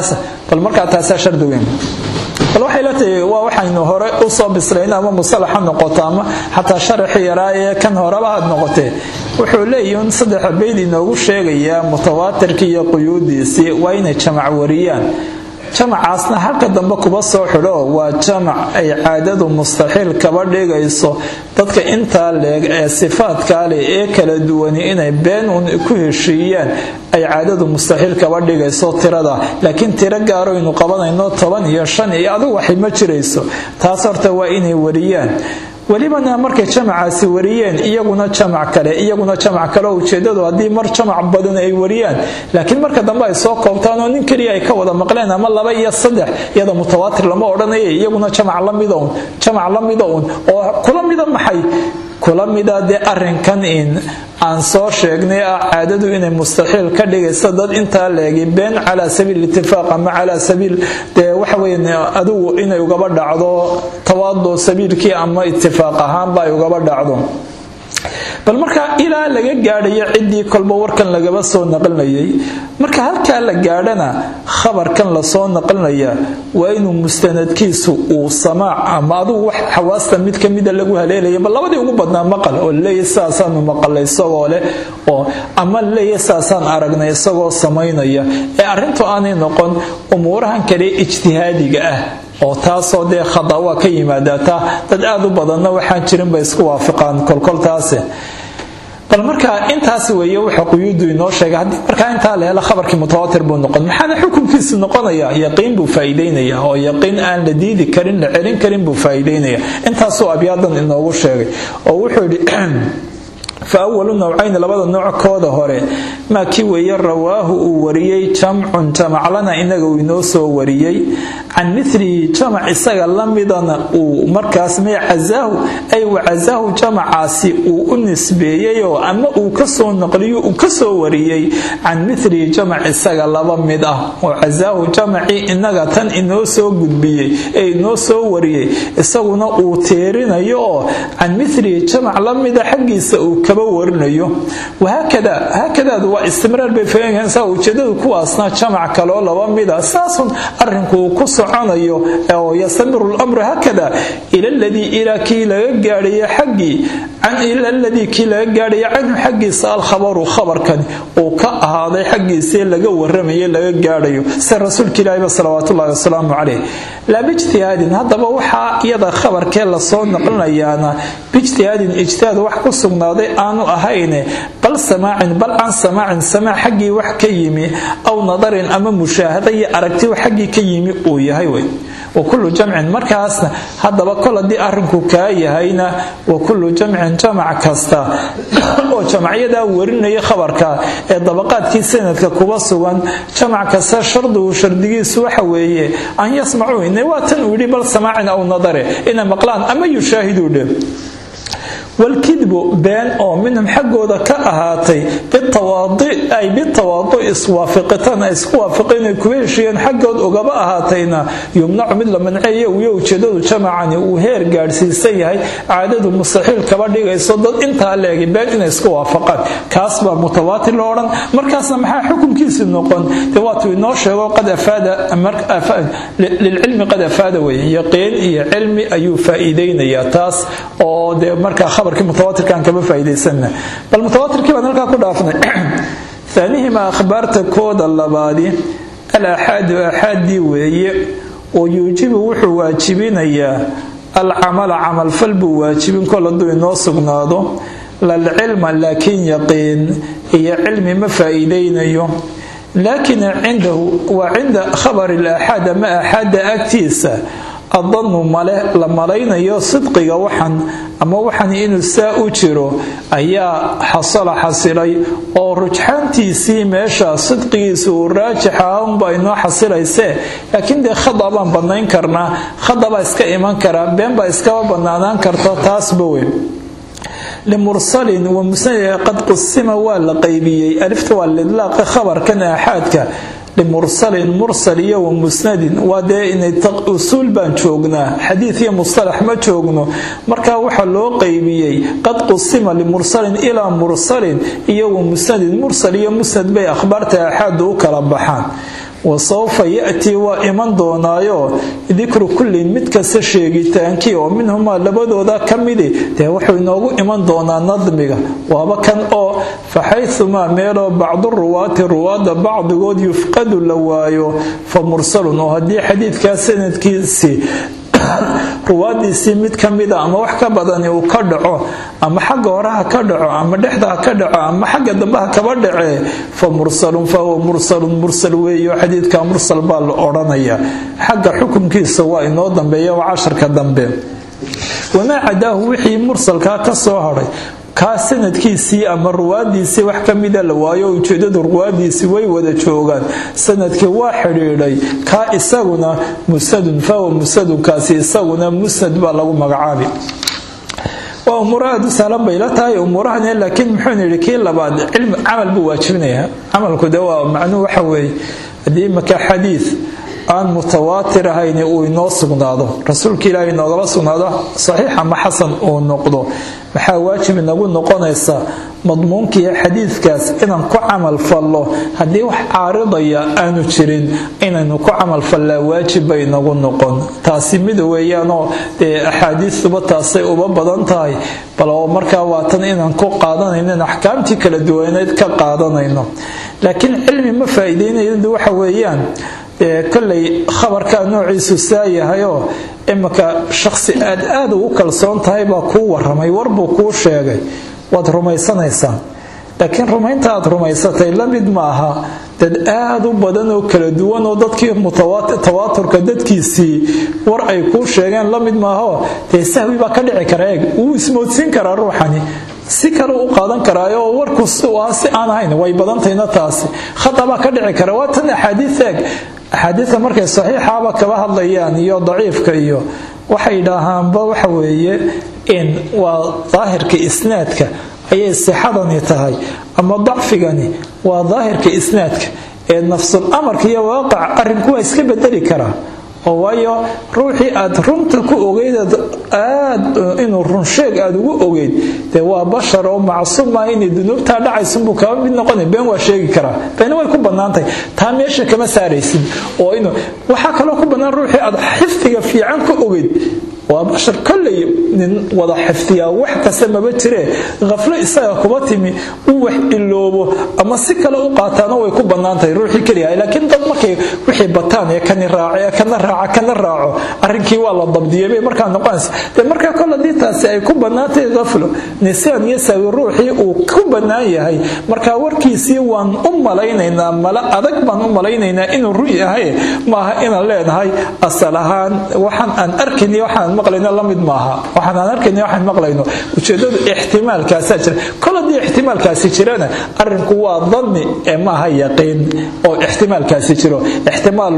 taas bal markaa taasaa shardi weyn bal waxay la tahay waa waxaynu hore u soo bislayn ama musalax ha noqoto ama xataa sharaxi yaraa ee kan horeba had noqotee wuxuu leeyahi in saddexa beyd inoogu sheegayaa mutawaatirkii iyo quyuudiisii waa inay jamac wariyaan jamacaasna halka dambe kuba soo xidho waa jamac ay caadadu mustaxiil kaba dhigayso dadka intaa leeg ee sifaadkaa leh ee kala duwani inay been uun ku heshiiyaan ay caadadu mustaxiil kaba dhigayso tirada laakiin tiro gaaroynu qabanayno toban iyo shan iyo adigu waxay ma jirayso taas horta waa inay wariyaan welibana markay jamacaasi wariyeen iyaguna jamac kale iyaguna jamac kale oo ujeedadu haddii mar jamac badan ay wariyaan laakiin marka dambe ay soo koobtaan oo nin keliya ay ka wada maqleen ama laba iyo saddex iyada mutawaatir lama odhanaya iyaguna jamac lamida un jamac lamida un oo kula mida maxay kula mida dee arinkan in aan soo sheegnay ah caadadu inay mustaxiil ka dhigaysa dad intaa leegi been calaa sabiil itifaaq ama calaa sabiil dee waxa weyn adigu inay ugaba dhacdo tawaado sabiilkii ama itifaaq ahaanba ay ugaba dhacdo bal markaa ilaa laga gaadhayo ciddii kolba warkan lagaba soo naqlinayay marka halkaa la gaadhana khabarkan lasoo naqlinaya waa inuu mustanadkiisu uu samaac ama adugu wax xawaasta mid ka mida lagu haleelaya bal labadii ugu badnaa maqal oo laleeyahy sidaasaanu maqalay isagoo leh oo ama laleeyahy sidaasaan aragnay isagoo samaynaya ee arrintu aanay noqon umuurahan kale ijtihaadiga ah oo taasoo dee khada waa ka yimaadataa dad aad u badanna waxaan jirin bay isku waafiqaan kolkoltaasi bal markaa intaas weeye wuxa quyuudu inoo sheegay haddii markaa intaa la helo khabarkii mutawaatir buu noqon maxaana xukunkiisu noqonaya yaqiin buu faa'iideynaya oo yaqiin aan la diidi karin la celin karin buu faa'iideynaya intaasuu abyaadan inoogu sheegay oo wuxuu yidhi fa awalu nawcayni labada nooc kooda hore maa kii weeye rawaahu uu wariyey jamcun jamaclana inaga uu inoo soo wariyey can milihi jamac isaga lamidana uu markaas may cazaahu ay wacazaahu jamacaasi uu u nisbeeyeyoo ama uu kasoo naqliyo uu kasoo wariyey can milihi jamac isaga laba mid ah oo cazaahu jamacii inaga tan inoo soo gudbiyey ee inoo soo wariyey isaguna uu teerinayo oo can milihi jamac lamida xaggiisa uu kaba warinayo wahaakada haakadaadu waa istimraar bay fahanaysaa ujeedadu kuwaasna jamac kaloo laba mida saasun arrinku uu ku soconayo oo yastamiru lamru haakada ila ladii ilaa kii laga gaadhaya xaggii ila ladii kii laga gaadhaya canhu xaggiisa alkhabaru khabarkani uu ka ahaaday xaggiisii laga waramaye laga gaadhayo sida rasuulka ilaahba salawaatullahi wasalaamu caleyh laa bijtihaadin haddaba waxaa iyada khabarkee lasoo naqlinayaana bijtihaadin ijtihaad wax ku sugnaaday aanu ahayne bal samaacin bal can samaacin samaac xaggii wax ka yimi aw nadarin ama mushaahada iyo aragti xaggii ka yimi uu yahay wey wa kullu jamcin markaasna haddaba kol haddii arrinku kaa yahayna wa kullu jamcin jamac kasta oo jamacyadaa warinaya khabarka ee dabaqaadkii sanadka kuba sugan jamac kasta shardigu shardigiisu waxa weeye an yasmacuu ine waa tan uu yidhi bal samaacin aw nadare inay maqlaan ama yushaahiduu dhe walkidbu been oo minhum xaggooda ka ahaatay ay bitawaadu iswaafiqitaan ay isku waafiqeen ay kuga heshiiyeen xaggood ugaba ahaatayna yumnacu mid la manceeyo uyo ujeedadu jamacani uu heer gaadhsiisan yahay caadadu mustaxiil kaba dhigayso dad intaa leegi been inay isku waafaqaan kaas baa mutawaatir lo odhan markaasna maxaa xukunkiisi noqon de waatuu inoo sheego qad afaada lilcilmi qad afaada weye yaqiin iyo cilmi ayuu faa'iideynayaa taas oo dee markaa khabarkii mutawaatirkaan kaba faa'iidaysanna bal mutawaatirkii baan halkaa ku dhaafnay aanihima akhbaarta kooda labaadi al aaxaadu aaxaaddii weeye oo yuujibu wuxuu waajibinayaa alcamala camalfal buu waajibin kol hadduu inoo sugnaado lalcilma laakiin yaqiin iyo cilmi ma faa'iidaynayo laakiin cindahu waa cinda khabari laaxaad ama aaxaadda agtiisa adanu male la malaynayo sidqiga waxan ama waxan inuu saa u jiro ayaa xasala xasilay oo rujxaantiisii meesha sidqigiisa uu raajixa unba inoo xasilaysee laakiin dee khada baan bannayn karnaa khada baa iska iman karaa been baa iskaba bannaanaan karta taasba weyn limursalin wa musnad qad qusima waa la qaybiyey alifta waa lidlaaqi khabarkan aaxaadka limursalin mursal iyo wa musnadin waa dee inay usuul baan joognaa xadiid iyo mustalax ma joogno markaa waxaa loo qaybiyey qad qusima limursalin ilaa mursalin iyo wa musnadin mursal iyo musnad bay akhbaarta aaxaadu u kala baxaan wa sawfa ya'tii waa iman doonaayo dikru kullin mid kasta sheegitaankii oo minhumaa labadooda ka midi dee wuxuu inoogu iman doonaa nadmiga waaba kan oo faxayumaa meeloo bacdu ruwaati ruwaadda bacdigood yufqadu la waayo fa mursalun oo haddii xadiidkaa sanadkiisii ruwaadiisii mid ka mida ama wax ka badani uu ka dhaco ama xagga hore ha ka dhaco ama dhexda ha ka dhaco ama xagga dambe ha kaba dhacee fa mursalun fahuwa mursalun mursal weeyo xadiidka mursal baa la odhanaya xagga xukunkiisa waa inoo dambeeya waa casharka dambe wamaa cadaahu wixii mursalkaa ka soo hadhay kaa sanadkiisii ama ruwaadiisii wax ka mida la waayo ujeedadu ruwaadiisii way wada joogaan sanadkii waa xidhiidhay kaa isaguna musadun fahuwa musadunkaasi isaguna musnad baa lagu magacaabi waa umuuro aada u sahlan bay la tahay umuurahani laakiin muxuu yidhi kii labaad cilmi camal buu waajibinayaa camalku de waa macnuhu waxa weeye haddii imaka xadiid aan mutawaatir ahayni uu inoo sugnaado rasuulka ilaahay inoogaba sugnaado saxiix ama xasan uu noqdo maxaa waajib inagu noqonaysaa madmuunkiiyo xadiidkaas inaan ku camal fallo haddii wax caaridaya aanu jirin inaynu ku camal fallaa waajib bay inagu noqon taasi mid weeyaanoo dee axaadiistuba taasay uba badan tahay bal oo markaa waatan inaan ku qaadanayno in axkaamtii kala duwaneed ka qaadanayno laakiin cilmi ma faa'iideynayadu waxa weeyaan kolley khabarkaa noociisu saa yahayoo imika shakhsi aad aad ugu kalsoon tahay baa kuu waramay warbuu kuu sheegay waad rumaysanaysaa laakiin rumaynta aad rumaysatay la mid ma aha dad aad u badan oo kala duwan oo dadkii tawaaturka dadkiisii war ay kuu sheegeen la mid maaho dee sahwi baa ka dhici kara eeg wuu ismoodsiin karaa ruuxani si kale u qaadan karaayo oo warku waa si aan ahayn way badantayna taasi khata baa ka dhici kara waa tan axaadiis eeg axaadiidka markay saxiixaba kaba hadlayaan iyo daciifka iyo waxay dhaahaanba waxa weeye in waa daahirka isnaadka ayay sixadani tahay ama dacfigani waa daahirka isnaadka ee nafsul amarka iyo waaqac arrinku waa iska bedeli karaa oo waayo ruuxii aad runta ku ogeydaad aad inuu runsheeg aad ugu ogeyd dee waa bashar oo macsuum ah inay dunuubtaa dhacaysunbuu kaba mid noqona been waa sheegi karaa beena way ku bannaantahay taa meesha kama saaraysid oo inuu waxaa kaloo ku bannaan ruuxii aad xifdiga fiican ku ogeyd waa bashar kolley nin wada xifdiyaa wax kasta maba jiree khaflo isaga kuba timi uu wax iloobo ama si kale u qaataana way ku bannaantahay ruuxii keliyahay laakiin dad markay wixii bataan ee kani raaco ee kana raaca kana raaco arrinkii waa la dabdiyay bay markaa noqonaysa dee markaa kol haddii taasi ay ku bannaantahay khaflo nisaan iyo saawi ruuxii uu ku bannaan yahay markaa warkiisii waan u malaynaynaa mala adag baan u malaynaynaa inuu ru yahay maaha inaan leenahay asal ahaan waxaan aan arkayniyo waxaan maqlayno la mid maaha waxaan aan arkayniyo waxaan maqlayno ujeedadu ixtimaalkaasaa jira kol haddii ixtimaalkaasi jirana arrinku waa danni ee maaha yaqiin oo ixtimaalkaasi jiro ixtimaal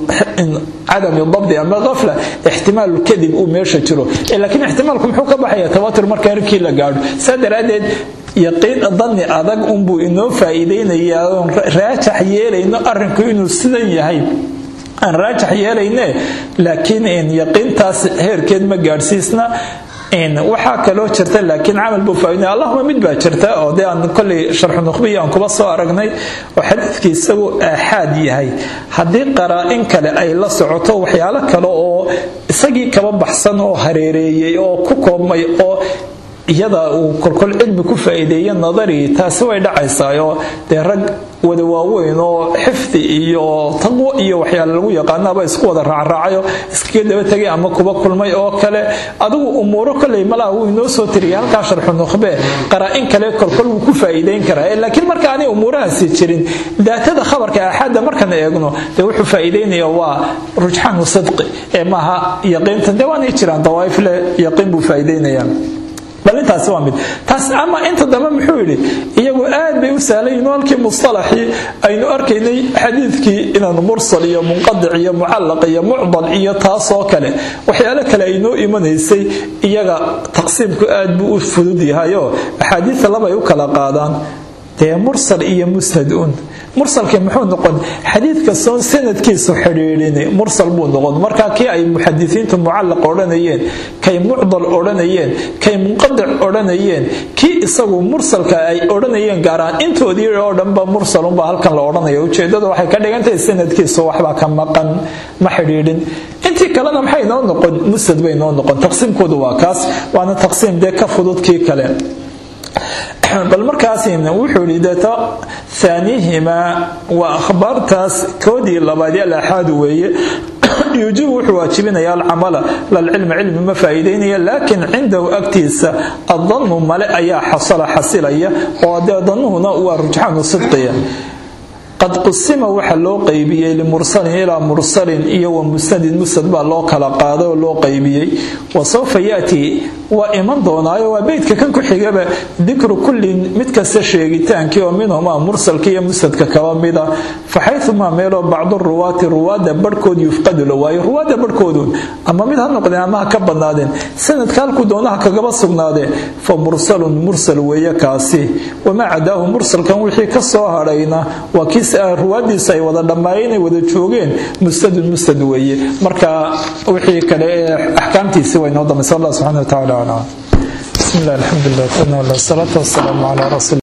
cadami dabdi ama kafla ixtimaalu kadib uu meesha jiro laakiin ixtimaalku muxuu ka baxaya tawatur marka arrinkii la gaadho saa daraaddeed yaqiin danni adag unbuu inoo faa'iidaynayaa oon raajax yeelayno arrinku inuu sidan yahay aan raajax yeelayne laakiin yaqiintaas heerkeed ma gaadhsiisna waxaa kaloo jirta laakiin camal buu faaidnay allahuma mid baa jirta oo dee aan kolley sharxu nukhbiya aan kuba soo aragnay oo xadiidkii isagu aaxaad yahay haddii qaraa-in kale ay la socoto waxyaalo kale oo isagii kaba baxsan oo hareereeyey oo ku koobmay oo iyada uu kolkol cilmi ku faa'iideeye nadari taasi way dhacaysaa oo dee rag wada waaweyn oo xifdi iyo taqwo iyo waxyaale lagu yaqaanaba isku wada raacraacayo iskaga daba tegay ama kuba kulmay oo kale adigu umuuro kolley malaha wuu inoo soo tiriyay halkaa sharxu nukhbe qaraa-in kale kolkol wuu ku faa'iideyn karaa laakiin marka aanay umuurahaasi jirin daatada khabarka aaxaadda markaan eegno dee wuxuu faa'iideynaya waa rujxaanu sidqi ee maaha yaqiinta dee waanay jiraan dawaa'if leh yaqiin buu faa'iideynayaa bal intaasi waa mid taas ama inta dambe muxuu yidhi iyagu aad bay u sahlayeen halkii mustalaxii aynu arkaynay xadiidkii inaanu mursal iyo munqadic iyo mucallaq iyo mucdal iyo taasoo kale waxyaalo kale aynoo imanaysay iyaga taqsiimku aad buu u fudud yahayoo axaadiida labay u kala qaadaan dee mursal iyo musnad un mursalkii muxuu noqon xadiid kastoon sanadkiisu xidhiidhin mursal buu noqon markaa kii ay muxadisiintu mucallaq odhanayeen kay mucdal odhanayeen kay munqadic odhanayeen kii isagu mursalka ay odhanayeen gaaraan intoodii oo dhanba mursalunbaa halkan la odhanaya ujeedada waxay ka dhigantahay sanadkiisu waxbaa ka maqan ma xidhiidhin intii kalena maxay noo noqon musnad bay noo noqon taqsiimkoodu waa kaas waana taqsiim dee ka fudud kii kale bal markaas wuxuu yidhi deeta haanihimaa waa akhbaartaas koodii labaad alaxaadu weeye yuujibu wuxuu waajibinaya alcamala lalcilmi cilmi ma faa'iidaynaya laakiin cindahu agtiisa adannu male ayaa xasala xasilaya oo dee dannuhuna waa rujxaanu sidqiya qad qusima waxa loo qaybiyey limursalin ilaa mursalin iyo wa musnadin musnad baa loo kala qaaday oo loo qaybiyey wa sawfa yaati waa iman doonaayo waa beydka kan ku xigaba dikru kullin mid kasta sheegitaankii oo minhumaa mursalka iyo musnadka kaba mida faxayumaa meeloo bacdu ruwaati ruwaada barhkood yufqadu la waayo ruwaada barhkoodu ama mid ha noqdeen ama ha ka badnaadeen sanadka halkuu doonaha kagaba sugnaadee fa mursalun mursal weeye kaasi wamaa cadaahu mursalkan wixii ka soo hadhayna waa kii ruwaadiisa ay wada dhammaayeen ay wada joogeen musnadun musnad weeye marka wixii kale ee axkaamtiisi way noo dambaysa allah subxana wa tacala aclam بسم الله الحمد لله والصلاة والسلام على رسول